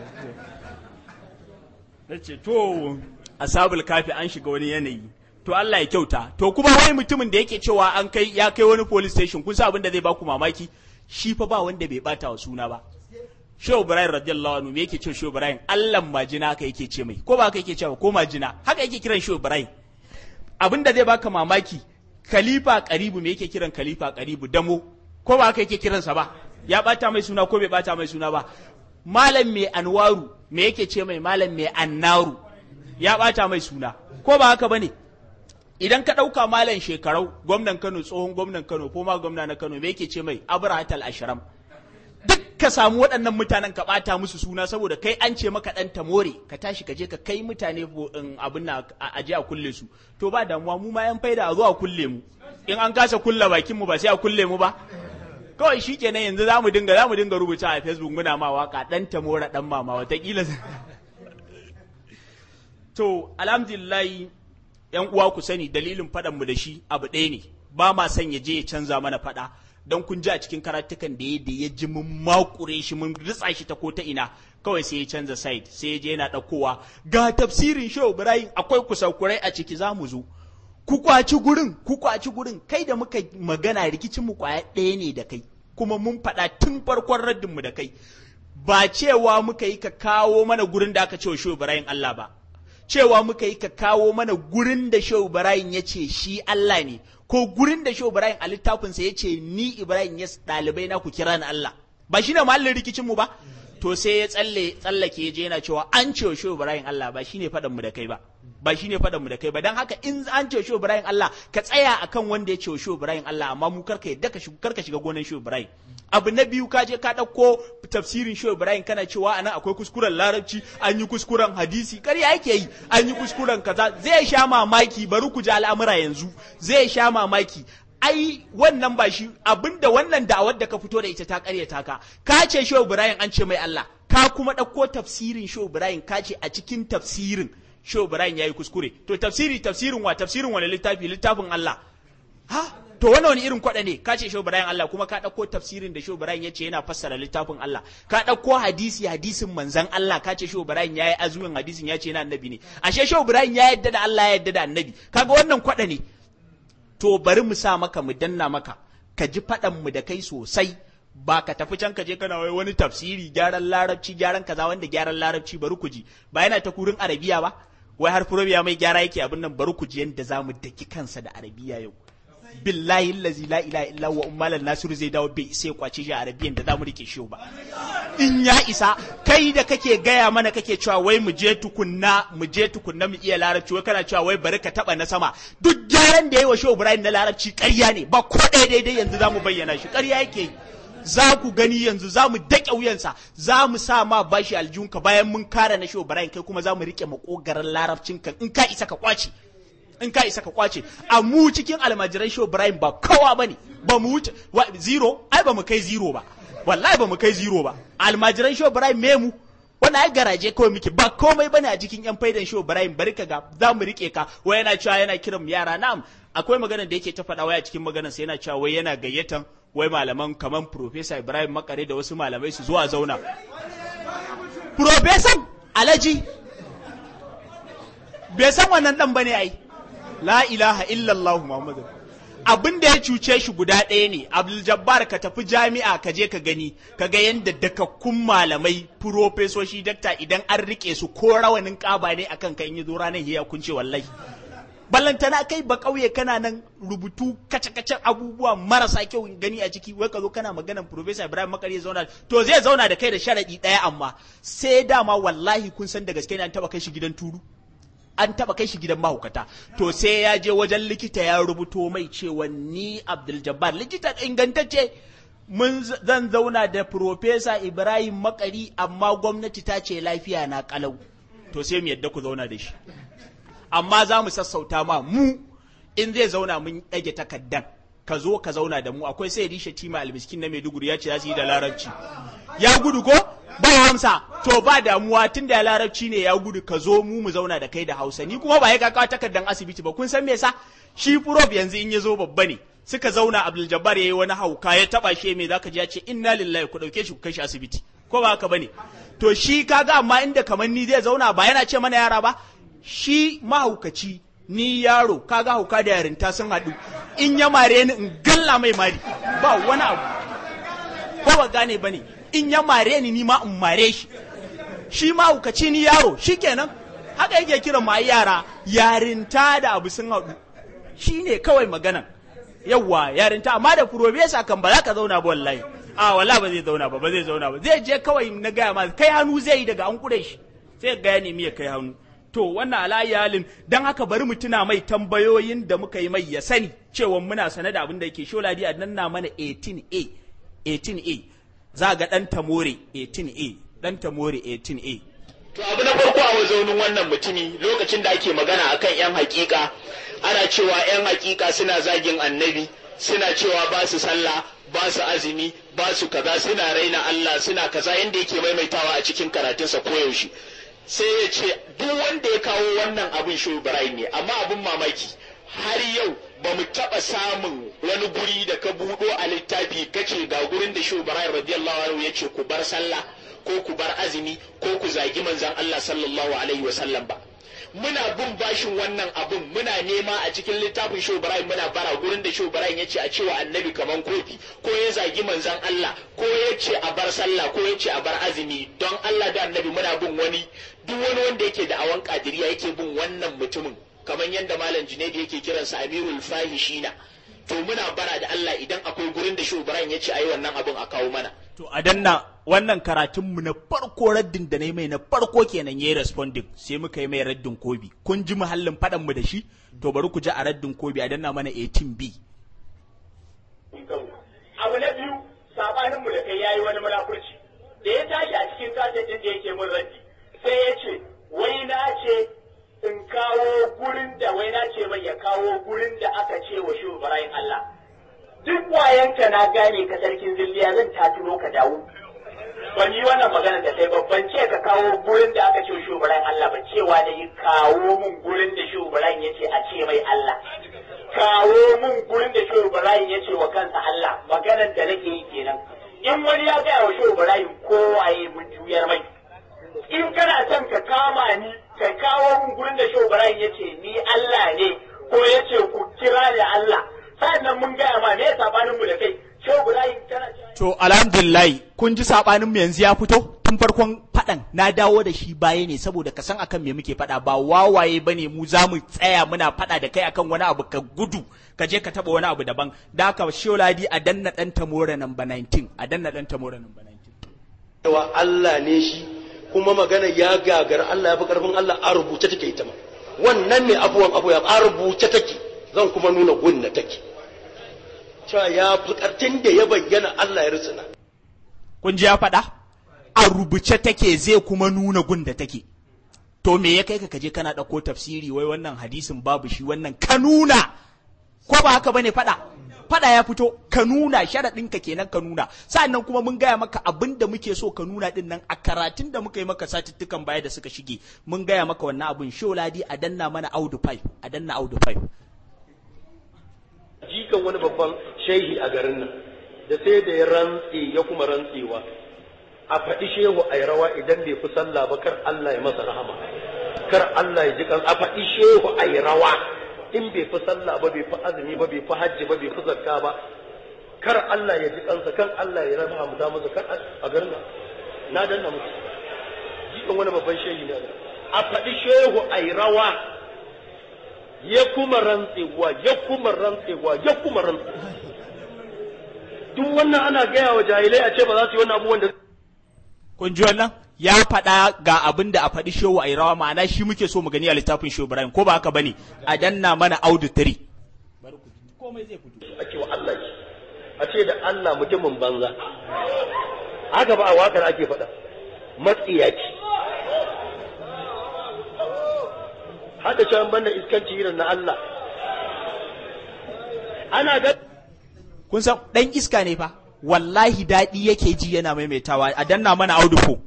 na ce to asabul kafi an shiga wani yanayi to Allah ya kyauta to kuma wai mutumin da yake cewa an kai ya kai wani police station kun san abin da zai baku mamaki shi fa ba wanda bai bata wa suna ba Shehu Ibrahim radiyallahu anhu me yake ce Shehu Ibrahim Allah majina haka yake ce mai ko ba haka yake cewa ko majina haka yake kiran Shehu Ibrahim abin da zai baka mamaki Khalifa Karibu me yake kiran Khalifa Karibu damo ko ba haka yake kiransa ba ya bata mai suna ko bai bata mai suna ba Malam mai Anwaru me yake ce mai Malam mai Annaru ya bata mai suna ko ba haka bane idan ka ɗauka malam shekarau gwamnan kano tsohon gwamnan kano ko ma gwamna na kano me yake ce mai abrahatal ashiram duk ka samu waɗannan mutanen ka ɓata musu suna saboda kai an ce maka ɗan tamore ka tashi ka je ka kai mutane abin na a je a kulle su to ba damuwa mu ma yan faida a zo a kulle mu in an kasa kulle bakin mu ba sai a kulle mu ba kawai shi kenan yanzu za mu dinga za mu dinga rubuta a facebook muna ma waka ɗan tamora ɗan mama watakila to alhamdulillahi yan uwa ku sani dalilin faɗan mu da shi abu ɗaya ne ba ma son ya je ya canza mana faɗa don kun ji a cikin karatukan da ya da ya ji mun makure shi mun ritsa shi ta ko ta ina kawai sai ya canza side sai ya je yana ɗaukowa ga tafsirin shehu ibrahim akwai kusakurai a ciki za mu zo ku kwaci gurin ku kwaci gurin kai da muka magana rikicin mu kwaya ɗaya ne da kai kuma mun faɗa tun farkon raddin mu da kai ba cewa muka yi ka kawo mana gurin da aka ce wa shehu ibrahim Allah ba cewa muka yi ka kawo mana gurin da shehu ibrahim ya ce shi Allah ne ko gurin da shehu ibrahim a littafinsa ya ce ni ibrahim ya ɗalibai na ku kira ni Allah ba shi ne mahallin rikicin mu ba to sai ya tsalle tsallake ya je yana cewa an ce wa shehu ibrahim Allah ba shine faɗan mu da kai ba ba shine faɗan mu da kai ba dan haka in an ce wa shehu ibrahim Allah ka tsaya akan wanda ya ce wa shehu ibrahim Allah amma mu karka yadda ka shiga karka shiga gonan shehu ibrahim abu na biyu ka je ka ɗauko tafsirin shehu ibrahim kana cewa anan akwai kuskuren larabci an yi kuskuren hadisi ƙarya yake yi an yi kuskuren kaza zai sha mamaki bari ku ji al'amura yanzu zai sha mamaki ai wannan ba shi abinda wannan da'awar da ka fito da ita ta karyata ka ka ce shehu ibrahim an ce mai Allah ka kuma ɗauko tafsirin shehu ibrahim ka ce a cikin tafsirin shehu ibrahim yayi kuskure to tafsiri tafsirin wa tafsirin wani littafi littafin Allah ha to wannan wani irin kwaɗa ne ka ce shehu ibrahim Allah kuma ka ɗauko tafsirin da shehu ibrahim ya ce yana fassara littafin Allah ka ɗauko hadisi hadisin manzan Allah ka ce shehu ibrahim yayi azumin hadisin ya ce yana annabi ne ashe shehu ibrahim ya yadda da Allah ya yadda da annabi kaga wannan kwaɗa ne to bari mu sa maka mu danna maka ka ji faɗan mu da kai sosai ba ka tafi can ka je kana wai wani tafsiri gyaran larabci gyaran kaza wanda gyaran larabci bari ku ji ba yana ta kurin arabiya ba wai har furobiya mai gyara yake abin nan bari ku ji yadda za mu daki kansa da arabiya yau billahi allazi la ilaha illa wa ummalan nasiru zai dawo bai sai kwace shi a arabiyan da zamu rike shi ba in ya isa kai da kake gaya mana kake cewa wai mu je tukunna mu je tukunna mu iya larabci wai kana cewa wai bari ka taba na sama duk gyaran da yayi wa shehu ibrahim na larabci ƙarya ne ba ko ɗaya daidai yanzu zamu bayyana shi ƙarya yake yi za ku gani yanzu za mu daƙe wuyansa za mu sa ma bashi aljihunka bayan mun kare na shehu ibrahim kai kuma za mu rike makogaran larabcinka in ka isa ka kwace in ka isa ka kwace a mu cikin almajiran show Ibrahim ba kowa bane ba mu wuce zero ai ba mu kai zero ba wallahi ba mu kai zero ba almajiran show Ibrahim me mu wannan ai garaje kawai muke ba komai bane a cikin yan faidan show Ibrahim bari ka ga za mu rike ka wai yana cewa yana kiran mu yara na'am akwai magana da yake ta faɗa wai a cikin maganar sa yana cewa wai yana gayyatan wai malaman kaman Professor Ibrahim Makare da wasu malamai su zuwa zauna Professor Alaji bai san wannan dan bane ai la ilaha illallah muhammadu abin da ya cuce shi guda ɗaya ne abdul jabbar ka tafi jami'a ka je ka gani ka ga yadda dakakkun malamai furofesoshi dakta idan an rike su ko rawanin kaba ne akan kan yi zo ranar ya kunce wallahi ballantana kai ba kauye kana nan rubutu kace-kacen abubuwa marasa kyau gani a ciki wai ka zo kana maganan professor ibrahim makari ya zauna to zai zauna da kai da sharadi ɗaya amma sai dama wallahi kun san da gaske ne an taba kai shi gidan turu an taba kai shi gidan mahaukata to sai ya je wajen likita ya rubuto mai cewa ni Abdul Jabbar likita ingantacce mun zan zauna da Profesa Ibrahim Makari amma gwamnati ta ce lafiya na kalau to sai mu yadda ku zauna da shi amma za mu sassauta ma mu in zai zauna mun ɗage takaddan ka zo ka zauna da mu akwai sai rishe tima almiskin na Maiduguri ya ce za su yi da larabci ya gudu ko ba hamsa to ba damuwa tun da larabci ne ya gudu ka zo mu mu zauna da kai da hausa ni kuma ba ya kakawa takardar asibiti ba kun san me yasa shi prof yanzu in ya zo babba ne suka zauna abdul jabbar yayi wani hauka ya taba shi me zaka ji ya ce inna lillahi ku dauke shi ku kai shi asibiti ko ba haka bane to shi kaga amma inda kamar ni zai zauna ba yana ce mana yara ba shi mahaukaci ni yaro kaga hauka da yarinta sun haɗu in ya mare ni in galla mai mari ba wani abu ko ba gane bane in ya mare ni ni ma in mare shi shi ma hukaci ni yaro shi kenan haka yake kiran ma yara yarinta da abu sun haɗu shi ne kawai maganan yawwa yarinta amma da furobesa kan ba za ka zauna ba wallahi a walla ba zai zauna ba ba zai zauna ba zai je kawai na gaya ma kai hannu zai yi daga an kure shi sai ga ya nemi ya kai hannu to wannan alayi halin don haka bari mu tuna mai tambayoyin da muka yi mai ya sani cewa muna sane da abin da yake sholadi a nan na mana 18a 18a za ga ɗan tamore 18a ɗan tamore 18a To abu na farko a mazaunin wannan mutumi lokacin da ake magana akan 'yan hakika ana cewa 'yan hakika suna zagin annabi suna cewa ba su sallah ba su azumi ba su kaza suna raina Allah suna kaza yanda yake maimaitawa a cikin karatunsa koyaushe sai ya ce duk wanda ya kawo wannan abin shehu ibrahim ne amma abin mamaki har yau ba mu taɓa samun wani guri da ka buɗo a littafi kace ga gurin da shehu ibrahim radiyallahu anhu ya ce ku bar sallah ko ku bar azumi ko ku zagi manzon Allah sallallahu alaihi wa sallam ba muna bin bashin wannan abin muna nema a cikin littafin Shehu Ibrahim muna bara gurin da Shehu Ibrahim yace a cewa annabi kaman kofi ko ya zagi manzon Allah ko ya ce a bar sallah ko ya ce a bar azumi don Allah da annabi muna bin wani duk wani wanda yake da awan kadiriya yake bin wannan mutumin kamar yadda malam Junaidi yake kiransa Amirul Fahishina to muna bara da Allah idan akwai gurin da Shehu Ibrahim yace ayi wannan abin a kawo mana To a danna wannan karatunmu na farko raddin da na yi mai na farko kenan ya yi responding sai muka yi mai raddin kobi. Kun ji muhallin faɗanmu da shi? To bari ku ji a raddin kobi a danna mana 18B. Abu na biyu sabaninmu da kai yayi wani munafurci. Da ya tashi a cikin kaset ɗin da yake mun raddi sai ya ce wai na ce in kawo gurin da wai na ce mai ya kawo gurin da aka ce wa shi Ibrahim Allah. duk wayanka na gane ka sarkin zilliya zan tatuno ka dawo ban yi wannan magana da kai babban ce ka kawo gurin da aka ce shugaban Allah ba cewa da yi kawo mun gurin da shugaban ya ce a ce mai Allah kawo mun gurin da shugaban ya ce wa kansa Allah maganar da nake yi kenan in wani ya gaya wa shugaban kowaye mun juyar mai in kana son ka kama ni ka kawo mun gurin da shugaban ya ce ni Allah ne ko ya ce ku kira da Allah sa'annan mun gaya ma me ya sabanin mu da kai shehu Ibrahim kana To alhamdulillah kun ji sabanin mu yanzu ya fito tun farkon faɗan na dawo da shi baya ne saboda ka san akan me muke faɗa ba wawaye bane mu za mu tsaya muna faɗa da kai akan wani abu ka gudu ka je ka taba wani abu daban da haka Sholadi a danna dan Tamora number 19 a danna dan Tamora number 19 cewa Allah ne shi kuma magana ya gagar Allah ya fi karfin Allah a rubuce take ita ma wannan ne abuwan abu ya a rubuce take zan kuma nuna gunna take cewa ya fi kartin da ya bayyana Allah ya ritsina kun ji ya faɗa a rubuce take zai kuma nuna gun da take to me ya kai ka kaje kana ɗauko tafsiri wai wannan hadisin babu shi wannan ka nuna ko ba haka bane faɗa faɗa ya fito ka nuna sharaɗinka kenan ka nuna sa'annan kuma mun gaya maka abin da muke so ka nuna din nan a karatun da muka yi maka satuttukan baya da suka shige mun gaya maka wannan abin sholadi a danna mana audu pipe a danna audu pipe jikan wani babban shehi a garin nan da sai da ya rantse ya kuma rantsewa a faɗi shehu a rawa idan bai fi sallah ba kar Allah ya masa rahama kar Allah ya ji kan a faɗi shehu a rawa in bai fi sallah ba bai fi azumi ba bai fi hajji ba bai fi zakka ba kar Allah ya ji kansa kan Allah ya rahama mu da masa kar a garin nan na danna musu jikan wani babban shehi ne a faɗi shehu a rawa ya kuma rantsewa ya kuma rantsewa ya kuma rantsewa duk wannan ana gaya wa jahilai a ce ba za su yi wannan abubuwan da kun ji wannan ya faɗa ga abin da a faɗi shehu a rawa ma'ana shi muke so mu gani a littafin shehu Ibrahim ko ba haka bane a danna mana audu tiri komai zai fito ake wa Allah shi a ce da Allah mutumin banza haka ba a wakar ake faɗa matsiyaci hada can banda iskanci irin na Allah ana ga kun san dan iska ne fa wallahi daɗi yake ji yana maimaitawa a danna mana audu ko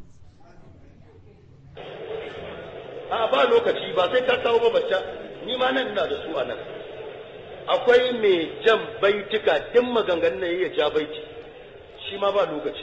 a ba lokaci ba sai ka kawo ba bacca ni ma nan ina da su a nan akwai mai jan baituka duk maganganun ya ja baiti shi ma ba lokaci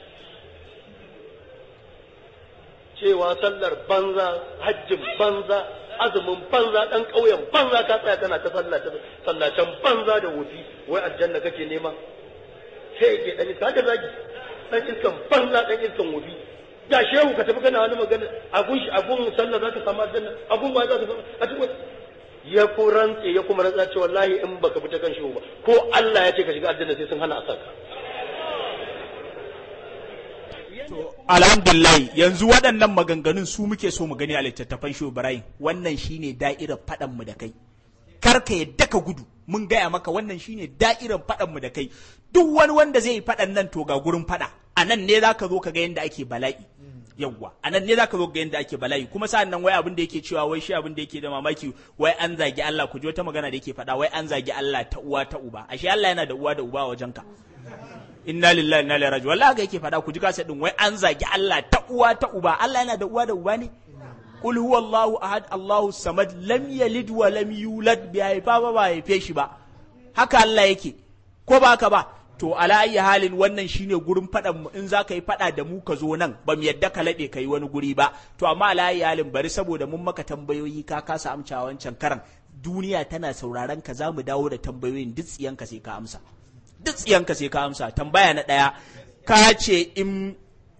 cewa sallar banza hajjin banza azumin banza dan ƙauyen banza ka tsaya kana ta sallacen banza da wufi wai aljanna kake nema sai ke dan iska haka zagi dan iskan banza dan iskan wufi da shehu ka tafi kana wani magana agun shi agun sallah za ka samu aljanna agun ba za ka samu a cikin ya ku rantse ya kuma rantsa ce wallahi in baka fita kan shehu ba ko Allah ya ce ka shiga aljanna sai sun hana a saka alhamdulillah yanzu waɗannan maganganun su muke so mu gani a littattafan shi Ibrahim wannan shine da'irar faɗan mu da kai kar ka yadda ka gudu mun gaya maka wannan shine da'irar faɗan mu da kai duk wani wanda zai yi faɗan nan to ga gurin faɗa a nan ne zaka zo ka ga yadda ake bala'i yawwa a nan ne zaka zo ga yadda ake bala'i kuma sa'an nan wai abin da yake cewa wai shi abin da yake da mamaki wai an zagi Allah ku ji wata magana da yake faɗa wai an zagi Allah ta uwa ta uba ashe Allah yana da uwa da uba wajen ka inna lillahi inna ilaihi raji'un wallahi ga yake fada ku ji kasa din wai an zagi Allah ta uwa ta uba Allah yana da uwa da uba ne qul huwallahu ahad Allahu samad lam yalid wa lam yulad bi haifa ba ba haife shi ba haka Allah yake ko ba haka ba to ala ayi halin wannan shine gurin faɗan mu in za ka yi faɗa da mu ka zo nan ba mu yadda ka laɓe ka yi wani guri ba to amma ala ayi halin bari saboda mun maka tambayoyi ka kasa amsa wancan karan duniya tana sauraron ka za mu dawo da tambayoyin duk tsiyanka sai ka amsa duk tsiyanka sai ka amsa tambaya na ɗaya ka ce in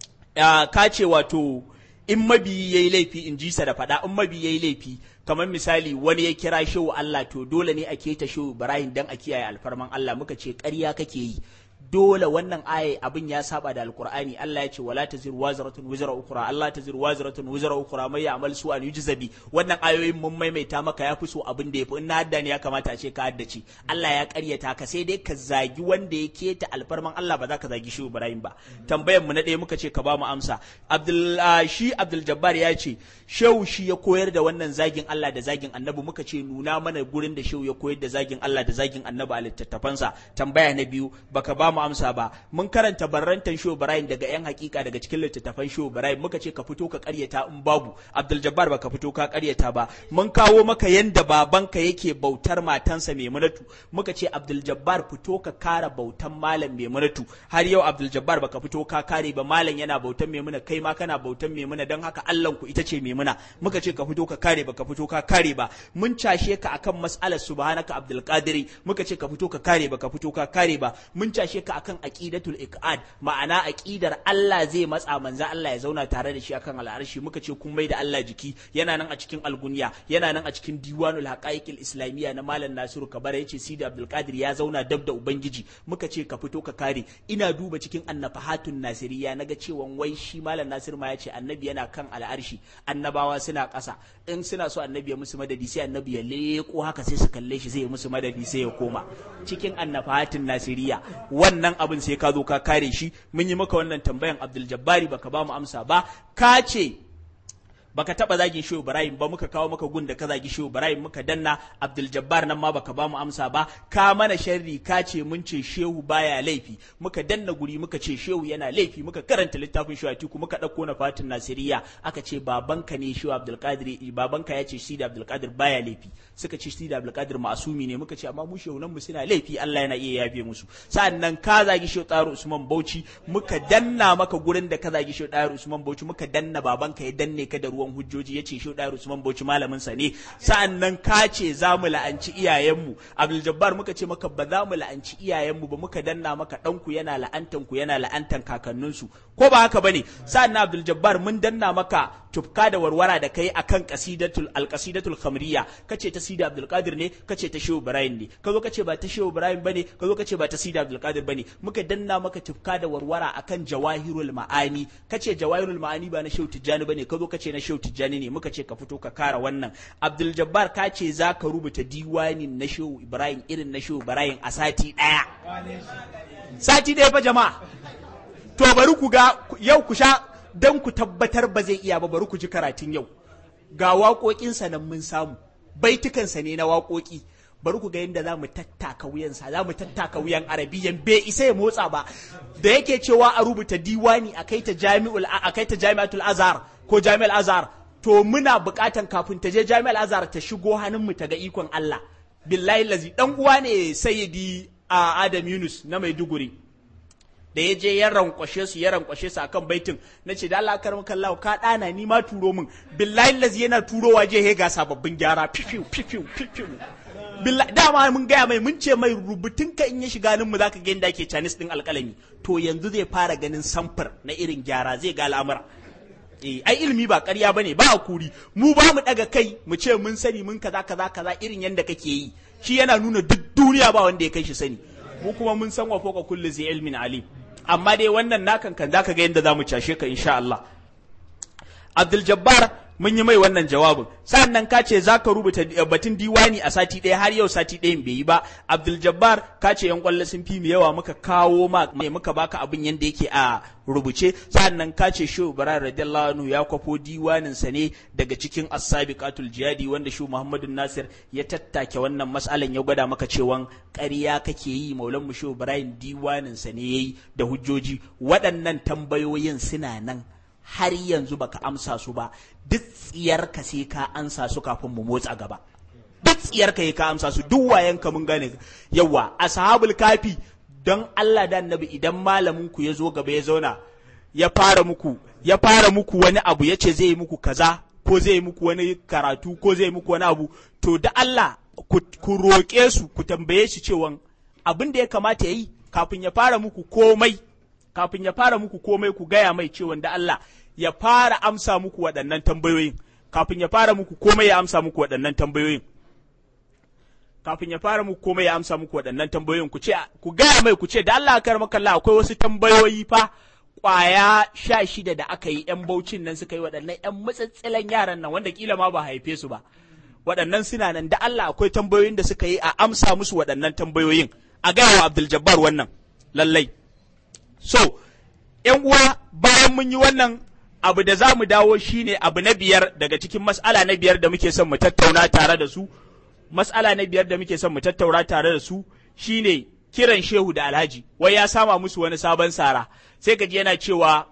ka ce wato in mabiyi yayi laifi in ji sa da faɗa in mabiyi yayi laifi kamar misali wani ya kira shehu Allah to dole ne a keta shehu Ibrahim dan a kiyaye alfarman Allah muka ce ƙarya kake yi dole wannan aya abin ya saba da alkur'ani Allah ya ce wala taziru wazratun wizra ukra Allah taziru wazratun wizra ukra mai ya'mal su an yujzabi wannan ayoyin mun maimaita maka yafi so abin da yafi in na hadda ne ya kamata a ce ka haddace Allah ya karyata ka sai dai ka zagi wanda ya keta alfarman Allah ba za ka zagi shi Ibrahim ba tambayar mu na ɗaya muka ce ka ba mu amsa Abdul shi Abdul Jabbar ya ce shehu shi ya koyar da wannan zagin Allah da zagin Annabi muka ce nuna mana gurin da shehu ya koyar da zagin Allah da zagin Annabi a littattafansa tambaya na biyu baka ba mu amsa ba mun karanta barrantan Shehu Ibrahim daga yan hakika daga cikin littattafan Shehu Ibrahim muka ce ka fito ka karyata in babu Abdul Jabbar baka fito ka karyata ba mun kawo maka yanda babanka yake bautar matansa Maimunatu muka ce Abdul Jabbar fito ka kara bautan malam Maimunatu har yau Abdul Jabbar baka fito ka kare ba malam yana bautan Maimuna kai ma kana bautan Maimuna don haka Allah ku ita ce Maimuna muka ce ka fito ka kare baka fito ka kare ba mun cashe ka akan mas'alar subhanaka Abdul Qadiri muka ce ka fito ka kare baka fito ka kare ba mun cashe ka akan aqidatul iqad ma'ana aqidar Allah zai matsa manzo Allah ya zauna tare da shi akan al'arshi muka ce kun mai da Allah jiki yana nan a cikin algunya yana nan a cikin diwanul haqaiqil islamiyya na malam Nasiru Kabara yace Sidi Abdul Qadir ya zauna dab da ubangiji muka ce ka fito ka kare ina duba cikin annafahatun nasiriya naga cewa wai shi malam Nasiru ma yace annabi yana kan al'arshi annabawa suna ƙasa in suna so annabi ya musu madadi sai annabi ya leko haka sai su kalle shi zai musu madadi sai ya koma cikin annafahatun nasiriya wannan abin sai ka zo ka kare shi mun yi maka wannan tambayan Abdul Jabbari baka ba mu amsa ba ka ce baka taba zagin Shehu Ibrahim ba muka kawo maka gun da ka zagi Shehu Ibrahim muka danna Abdul Jabbar nan ma baka ba mu amsa ba ka mana sharri ka ce mun ce Shehu baya laifi muka danna guri muka ce Shehu yana laifi muka karanta littafin Shehu Atiku muka dauko na Fatin Nasiriya aka ce babanka ne Shehu Abdul Qadir babanka ya ce Sidi Abdul Qadir baya laifi suka ce Sidi Abdul Qadir masumi ne muka ce amma mu Shehu nan mu suna laifi Allah yana iya yafe musu sa'annan ka zagi Shehu Tsaro Usman Bauchi muka danna maka gurin da ka zagi Shehu Tsaro Usman Bauchi muka danna babanka ya danne ka da ruwan hujjoji yace Shehu Tsaro Usman Bauchi malamin sa ne sa'annan ka ce za mu la'anci iyayenmu Abdul Jabbar muka ce maka ba za mu la'anci iyayenmu ba muka danna maka danku yana la'antan ku yana la'antan kakanninsu ko ba haka bane sa'annan Abdul Jabbar mun danna maka tufka da warwara da kai akan qasidatul alqasidatul khamriya kace ta Sidi Abdul Qadir ne kace ta Shehu Ibrahim ne kazo kace ba ta Shehu Ibrahim bane kazo kace ba ta Sidi Abdul Qadir bane muka danna maka tufka da warwara akan jawahirul ma'ani kace jawahirul ma'ani ba na Shehu Tijjani bane kazo kace na Shehu Tijjani ne muka ce ka fito ka kara wannan Abdul Jabbar ka ce za ka rubuta diwanin na Shehu Ibrahim irin na Shehu Ibrahim a sati daya sati daya fa jama'a to bari ku ga yau ku sha dan ku tabbatar ba zai iya ba bari ku ji karatun yau ga waƙoƙinsa nan mun samu baitukansa ne na waƙoƙi bari ku ga yadda za mu tattaka wuyansa za mu tattaka wuyan arabiyan bai isa ya motsa ba da yake cewa a rubuta diwani a kai ta jami'ul a kai ta jami'atul azhar ko jami'ul azhar to muna buƙatan kafin ta je jami'ul azhar ta shigo hannun mu ta ga ikon Allah billahi lazi dan uwa ne sayyidi a Adam Yunus na Maiduguri da ya je ya rankwashe su ya rankwashe su akan baitin na ce da Allah karam kallahu ka dana ni ma turo min billahi lazi yana turowa je he ga sababbin gyara fifiu fifiu fifiu billahi dama mun gaya mai mun ce mai rubutun ka in ya shiga nan mu zaka ga inda ake Chinese din alƙalami to yanzu zai fara ganin samfur na irin gyara zai ga al'amura eh ai ilimi ba ƙarya bane ba hakuri mu ba mu daga kai mu ce mun sani mun kaza kaza kaza irin yanda kake yi shi yana nuna duk duniya ba wanda ya kai shi sani mu kuma mun san wa foka kulli zai ilmin alim amma dai wannan nakan kan zaka ga yadda za mu cashe ka insha Allah Abdul Jabbar mun yi mai wannan jawabin sannan ka ce za ka rubuta batun diwani a sati ɗaya har yau sati ɗayan bai yi ba Abdul Jabbar ka ce yan kwallo sun fi mu yawa muka kawo ma muka baka abin yanda yake a rubuce sannan ka ce Shehu Ibrahim radiyallahu anhu ya kwafo diwanin sa ne daga cikin as-sabiqatul jihadi wanda Shehu Muhammadu Nasir ya tattake wannan mas'alan ya gwada maka cewa ƙarya kake yi Maulan mu Shehu Ibrahim diwanin sa ne yayi da hujjoji waɗannan tambayoyin suna nan har yanzu baka amsa su ba duk tsiyarka sai ka ansa su kafin mu motsa gaba duk tsiyarka ka amsa su duk wayanka mun gane yawa ashabul kafi don Allah da annabi idan malamin ku ya zo gaba ya zauna ya fara muku ya fara muku wani abu ya ce zai yi muku kaza ko zai yi muku wani karatu ko zai yi muku wani abu to da Allah ku, ku roƙe su ku tambaye shi cewa abin da ya kamata ya yi kafin ya fara muku komai kafin ya fara muku komai ku gaya mai cewa da Allah ya fara amsa muku waɗannan tambayoyin kafin ya fara muku komai ya amsa muku waɗannan tambayoyin kafin ya fara muku komai ya amsa muku waɗannan tambayoyin ku ce ku gaya mai ku ce da Allah kar makalla akwai wasu tambayoyi fa kwaya sha shida da aka yi yan baucin nan suka yi waɗannan yan matsatsilan yaran nan wanda kila ma ba haife su ba waɗannan suna nan da Allah akwai tambayoyin da suka yi a amsa musu waɗannan tambayoyin a gaya wa Abdul Jabbar wannan lallai so yan uwa bayan mun yi wannan abu da za mu dawo shine abu na biyar daga cikin mas'ala na biyar da muke son mu tattauna tare da su mas'ala na biyar da muke son mu tattauna tare da su shine kiran shehu da alhaji wai ya sama musu wani sabon sara sai ka ji yana cewa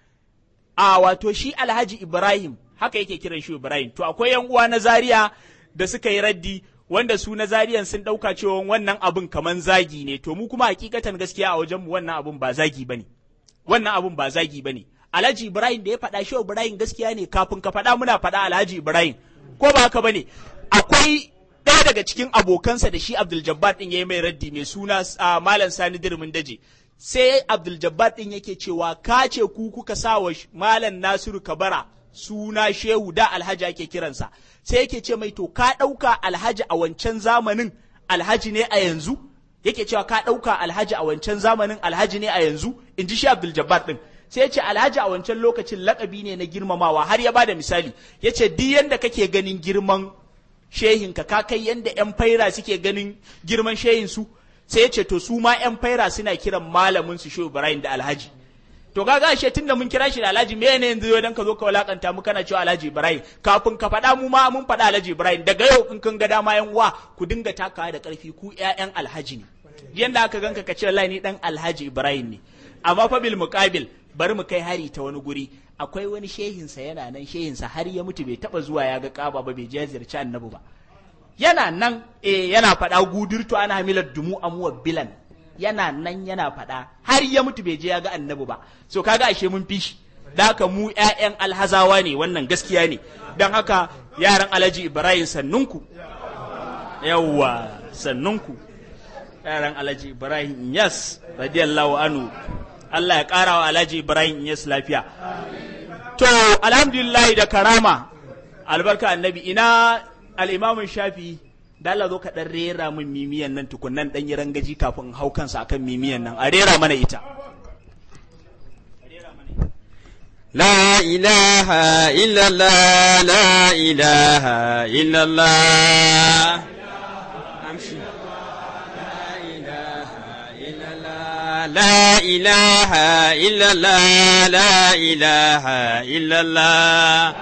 a wato shi alhaji ibrahim haka yake kiran shehu ibrahim to akwai yan uwa na zaria da suka yi raddi wanda su na zariyan sun ɗauka cewa wannan abun kaman zagi ne to mu kuma hakikatan gaskiya a wajenmu wannan abun ba zagi bane wannan abun ba zagi bane alhaji ibrahim da ya faɗa shehu ibrahim gaskiya ne kafin ka faɗa muna faɗa alhaji ibrahim ko ba haka bane akwai ɗaya daga cikin abokansa da shi Abdul Jabbar ɗin ya yi mai raddi mai suna Malam Sani Dirmin Daje. Sai Abdul Jabbar ɗin yake cewa ka ce ku kuka sa wa Malam Nasiru Kabara suna Shehu da Alhaji ake kiransa. Sai yake ce mai to ka ɗauka Alhaji a wancan zamanin Alhaji ne a yanzu? Yake cewa ka ɗauka Alhaji a wancan zamanin Alhaji ne a yanzu? In ji shi Abdul Jabbar ɗin. sai ce alhaji a wancan lokacin lakabi ne na girmamawa har ya bada misali ya ce duk yanda kake ganin girman shehinka ka kai yanda yan faira suke ganin girman shehinsu sai ya ce to su ma yan faira suna kiran malamin su shehu ibrahim da alhaji to kaga ashe tunda mun kira shi da alhaji me ne yanzu dan ka zo ka walakanta mu kana cewa alhaji ibrahim kafin ka faɗa mu ma mun faɗa alhaji ibrahim daga yau in kun ga dama yan uwa ku dinga takawa da ƙarfi ku ƴaƴan alhaji ne yanda aka ganka ka ce wallahi ni dan alhaji ibrahim ne amma fa bil muqabil bari mu kai hari ta wani guri akwai wani shehinsa yana nan shehinsa har ya mutu bai taba zuwa ya ga kaba ba bai je ziyarci annabi ba yana nan eh yana faɗa gudurtu ana hamilar dumu amuwa bilan yana nan yana faɗa har ya mutu bai je ya ga annabi ba so kaga ashe mun fi shi da haka mu ƴaƴan alhazawa ne wannan gaskiya ne dan haka yaran alhaji ibrahim sannunku yawwa sannunku yaran alhaji ibrahim yas radiyallahu anhu Allah ya ƙara wa Alhaji Ibrahim Inyas lafiya. To, alhamdulillah da karama, albarka annabi, ina al'imamun shafi, da Allah zo ka ɗan rera min mimiyan nan tukunan ɗan yi rangaji kafin hau kansa akan mimiyan nan, a rera mana ita. لا إله إلا الله لا إله إلا الله لا إله إلا الله لا إله إلا الله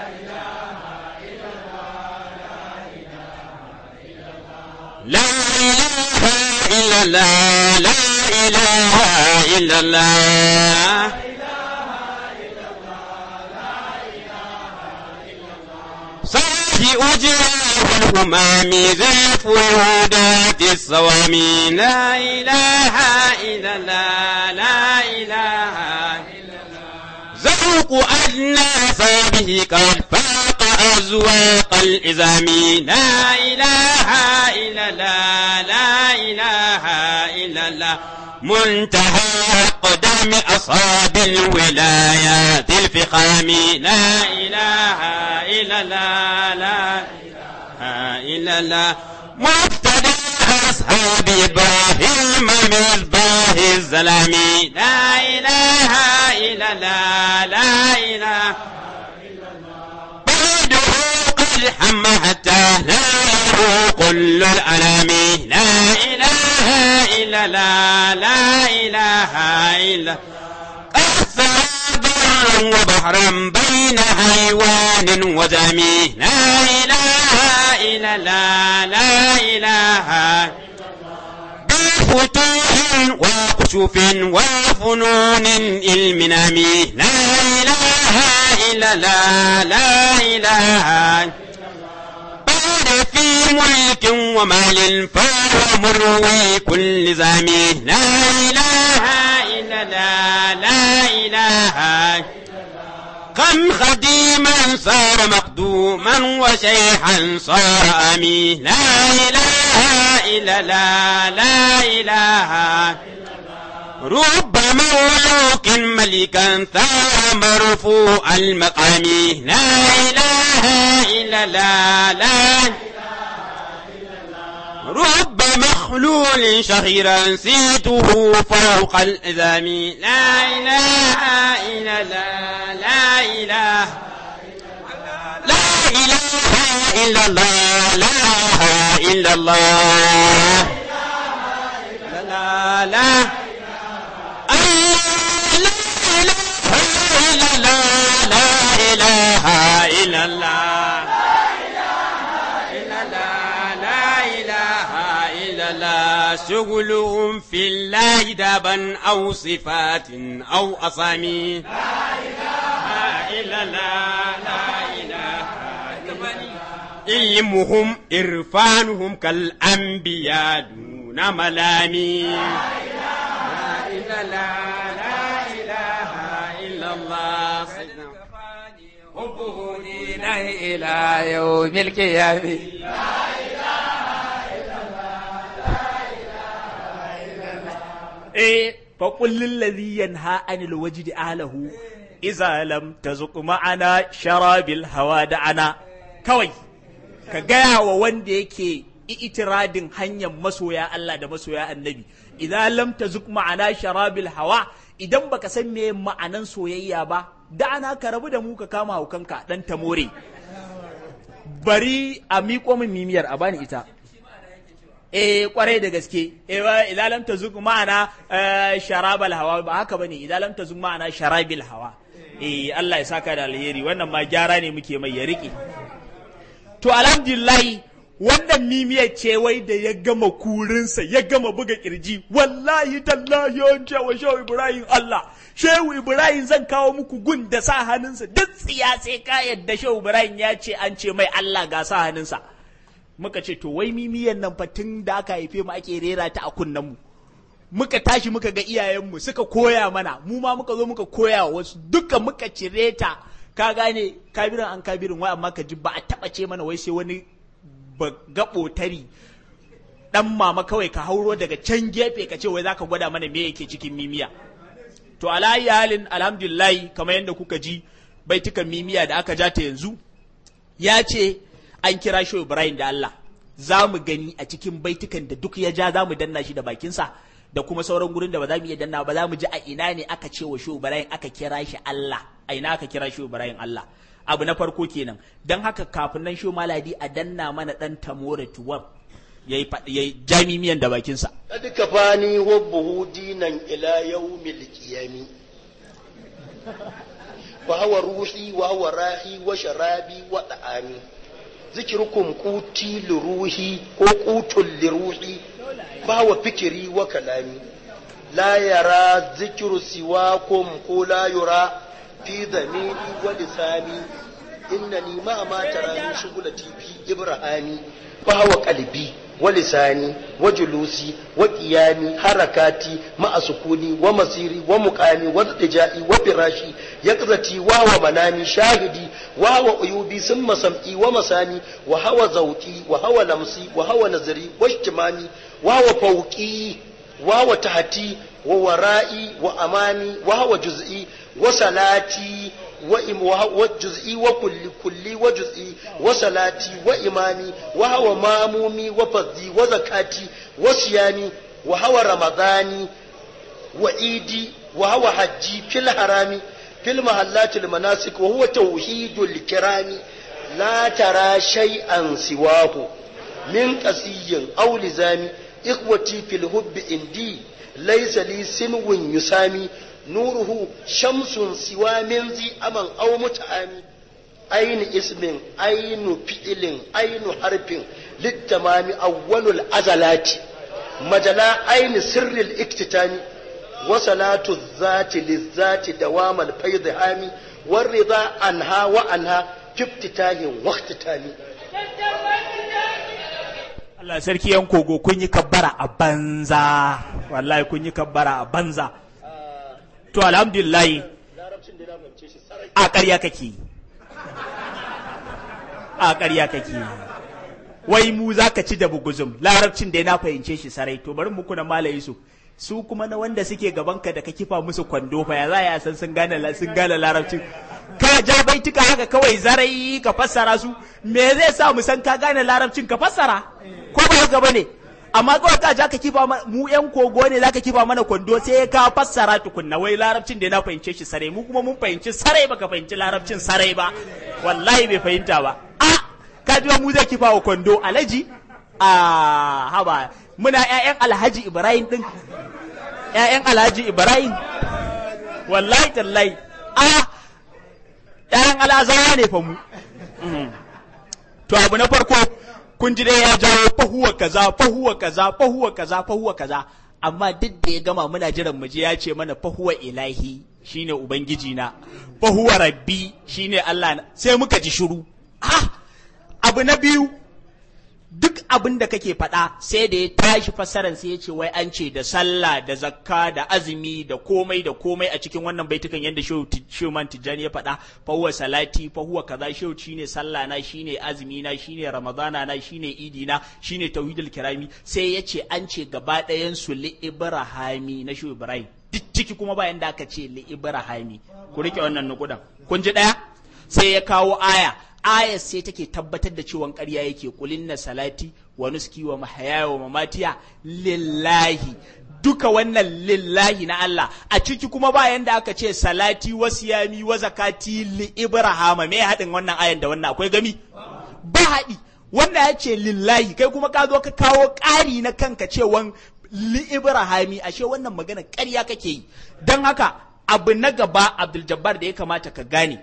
لا إله إلا الله لا إله إلا الله صاحي أجراه الهمام ذات الهدات الصوامي لا إله إلا الله لا إله ذوق أدنى به قد فاق أزواق الإزام لا إله إلا الله لا إله إلا الله منتهى أقدام أصحاب الولايات الفخام لا إله إلا الله لا إله إلا الله مبتدى أصحاب إبراهيم مصباح الزلام لا إله إلا الله لا إله بعده قد حم حتى لا له كل الألام لا إله إلا الله لا إله إلا برا وبحرا بين حيوان وزمي لا إله إلا الله لا إله بفتوح وكشوف وفنون المنام لا إله لا لا إله بعد في ملك ومال فهو مروي كل زمي لا إله إلا لا لا إله كم خديما صار مقدوما وشيخا صار أمين لا إله إلا لا لا إله رب مولوك ملكا ثار مرفوع المقام لا إله إلا لا لا رب مخلول شهيرا سيته فوق الإذام لا إله إلا لا لا إله لا إله إلا الله لا إله إلا الله لا لا لا إله إلا الله لا إله إلا الله شغلهم في الله دابا أو صفات أو أصامي لا إله إلا الله لا إله علمهم إرفانهم كالأنبياء دون ملامي لا إله إلا الله لا إله إلا الله سيدنا حبه دينه إلى يوم القيامة eh fa kullil ladhi yanha anil wajdi ahlahu idza lam tazuq ma'ana sharabil hawa da ana kawai ka gaya wa wanda yake itiradin hanyar masoya Allah da masoya annabi idza lam tazuq ma'ana sharabil hawa idan baka san me ma'anan soyayya ba da ana ka rabu da mu ka kama hukanka dan tamore bari a miƙo min mimiyar a bani ita eh kwarai da gaske eh idan lam tazuk ma'ana sharabal hawa ba haka bane idan lam tazuk ma'ana sharabil hawa eh Allah ya saka da alheri wannan ma gyara ne muke mai ya rike to alhamdulillah wannan mimiyar ce wai da ya gama kurinsa ya gama buga kirji wallahi tallahi an ce wa shehu ibrahim Allah shehu ibrahim zan kawo muku gun da sa hannunsa duk tsiya sai ka yadda shehu ibrahim ya ce an ce mai Allah ga sa hannunsa muka ce to wai mimiyan nan fa tun da aka haife mu ake rera ta a kunnen mu muka tashi muka ga iyayenmu suka koya mana mu ma muka zo muka koya wa wasu duka muka cire ta ka gane kabirin an kabirin wai amma ka ji ba a taba ce mana wai sai wani ba gabo tari dan mama kawai ka hauro daga can gefe ka ce wai zaka gwada mana me yake cikin mimiya to alayi halin alhamdulillah kamar yadda kuka ji baitukan mimiya da aka ja ta yanzu ya ce an kira shi Ibrahim da Allah za mu gani a cikin baitukan da duk ya ja za mu danna shi da bakinsa da kuma sauran gurin da ba za mu iya danna ba za mu ji a ina ne aka ce wa shi Ibrahim aka kira shi Allah a ina aka kira shi Ibrahim Allah abu na farko kenan don haka kafin nan shi maladi a danna mana dan tamore tuwab yayi yayi jamimiyan da bakinsa kad kafani hubbuhu dinan ila yawmil qiyami wa huwa ruhi wa huwa rahi wa sharabi wa da'ami zikirukum kuti liruhi ko kutul liruhi ba wa fikiri wa kalami la yara zikiru siwakum ko la yura fi zamiri wa lisani innani ma ma tarani shugulati fi ibrahimi ba wa qalbi wa lisani wa julusi wa qiyami harakati ma sukuni wa masiri wa muqami wa tijai wa firashi yaqzati wa wa manami shahidi wa wa uyubi summa sam'i wa masani wa hawa zauqi wa hawa lamsi wa hawa nazari wa ijtimami wa wa fawqi wa wa tahti wa wara'i wa amami wa hawa juz'i wa salati وجزئي وكل كلي وجزئي وصلاتي وإمامي وهو مامومي وفضي وزكاتي وصيامي وهو رمضاني وإيدي وهو حجي في الحرام في المحلات المناسك وهو توحيد الكرام لا ترى شيئا سواه من قسي أو لزام إخوتي في الهب إندي ليس لي سنو يسامي نوره شمس سوى من ذي أمن أو متعامي أين اسم أين فعل أين حرف للتمام أول الأزلات مجلا أين سر الاكتتام وصلاة الذات للذات دوام الفيض هامي war rida anha wa anha kiftitahin waqtitali Allah sarki yan kogo kun yi kabbara a banza wallahi kun yi kabbara a banza to alhamdulillah a ƙarya kake a ƙarya kake wai mu za ka ci da buguzum larabcin da na fahimce shi sarai to bari muku na malayi su su kuma na wanda suke gabanka da ka kifa musu kwando fa ya za ya san sun gane sun gane larabcin ka ja baituka haka kawai zarai ka fassara su me zai sa mu san ka gane larabcin ka fassara ko ba haka bane amma kawai ka ja ka kifa mu yan kogo ne zaka kifa mana kwando sai ka fassara tukunna wai larabcin da na fahimce shi sarai mu kuma mun fahimci sarai baka fahimci larabcin sarai ba wallahi bai fahimta ba a ka ji mu zai kifa wa kwando alaji a haba muna ƴaƴan alhaji ibrahim din ƴaƴan alhaji ibrahim wallahi tallahi a ƴaƴan alazawa ne fa mu to abu na farko kun ji dai ya jawo fahuwa kaza fahuwa kaza fahuwa kaza fahuwa kaza amma duk da ya gama muna jiran mu je ya ce mana fahuwa ilahi shine ubangiji na fahuwa rabbi shine Allah na sai muka ji shiru ah abu na biyu duk abin da kake faɗa sai da ya tashi fassarar sai ya ce wai an ce da sallah da zakka da azumi da komai da komai a cikin wannan baitukan yadda shehu man tijjani ya faɗa fa huwa salati fa huwa kaza shehu shine sallah na shine azumi na shine ramadana na shine idi na shine tauhidul kirami sai ya ce an ce gaba ɗayan su li ibrahimi na shehu ibrahim duk ciki kuma bayan da aka ce li ibrahimi ku rike wannan nukudan kun ji ɗaya sai ya kawo aya ayar sai take tabbatar da cewa ƙarya yake kulin na salati wa nuski wa mahaya wa mamatiya lillahi duka wannan lillahi na Allah a ciki kuma bayan da aka ce salati wa siyami wa zakati li ibrahama me haɗin wannan ayan da wannan akwai gami ba haɗi wanda ya ce lillahi kai kuma ka zo ka kawo ƙari na kanka cewan li ibrahami ashe wannan magana ƙarya kake yi don haka abu na gaba abdul jabbar da ya kamata ka gane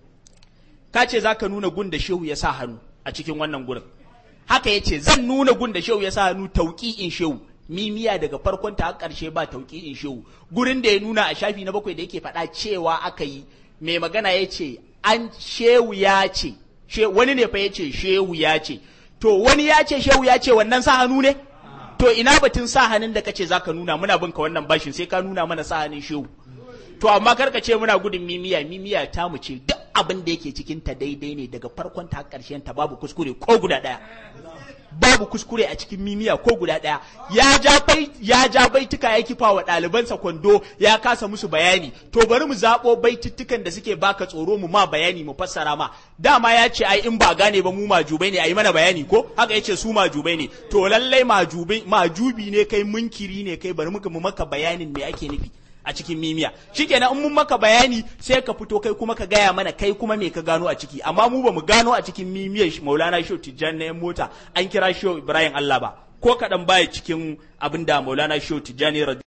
ka ce za ka nuna gun da shehu ya sa hannu a cikin wannan gurin haka ya ce zan nuna gun da shehu ya sa hannu tauƙi'in shehu mimiya daga farkon ta har ƙarshe ba tauƙi'in shehu gurin da ya nuna a shafi na bakwai da yake faɗa cewa aka yi mai magana ya ce an shehu ya ce wani ne fa ya ce shehu ya ce to wani ya ce shehu ya ce wannan sa hannu ne to ina batun sa hannun da kace zaka nuna muna bin ka wannan bashin sai ka nuna mana sa hannun shehu to amma karka ce muna gudun mimiya mimiya ta mu ce duk abin da yake cikin ta daidai ne daga farkon ta karshen ta babu kuskure ko guda daya babu kuskure a cikin mimiya ko guda daya ya ja bai ya ja baituka ya kifa wa ɗalibansa kwando ya kasa musu bayani to bari mu zabo baituttukan da suke baka tsoro mu ma bayani mu fassara ma dama ya ce ai in ba gane ba mu majubai ne ai mana bayani ko haka yace su majubai ne to lallai majubai majubi ne kai munkiri ne kai bari muka mu maka bayanin me ake nufi a cikin mimiya shikenan in mun maka bayani sai ka fito kai kuma ka gaya mana kai kuma me ka gano a ciki amma mu ba mu gano a cikin mimiyar Maulana Shehu Tijjani na mota an kira Shehu Ibrahim Allah ba ko kaɗan baya cikin abin da Maulana Shehu Tijjani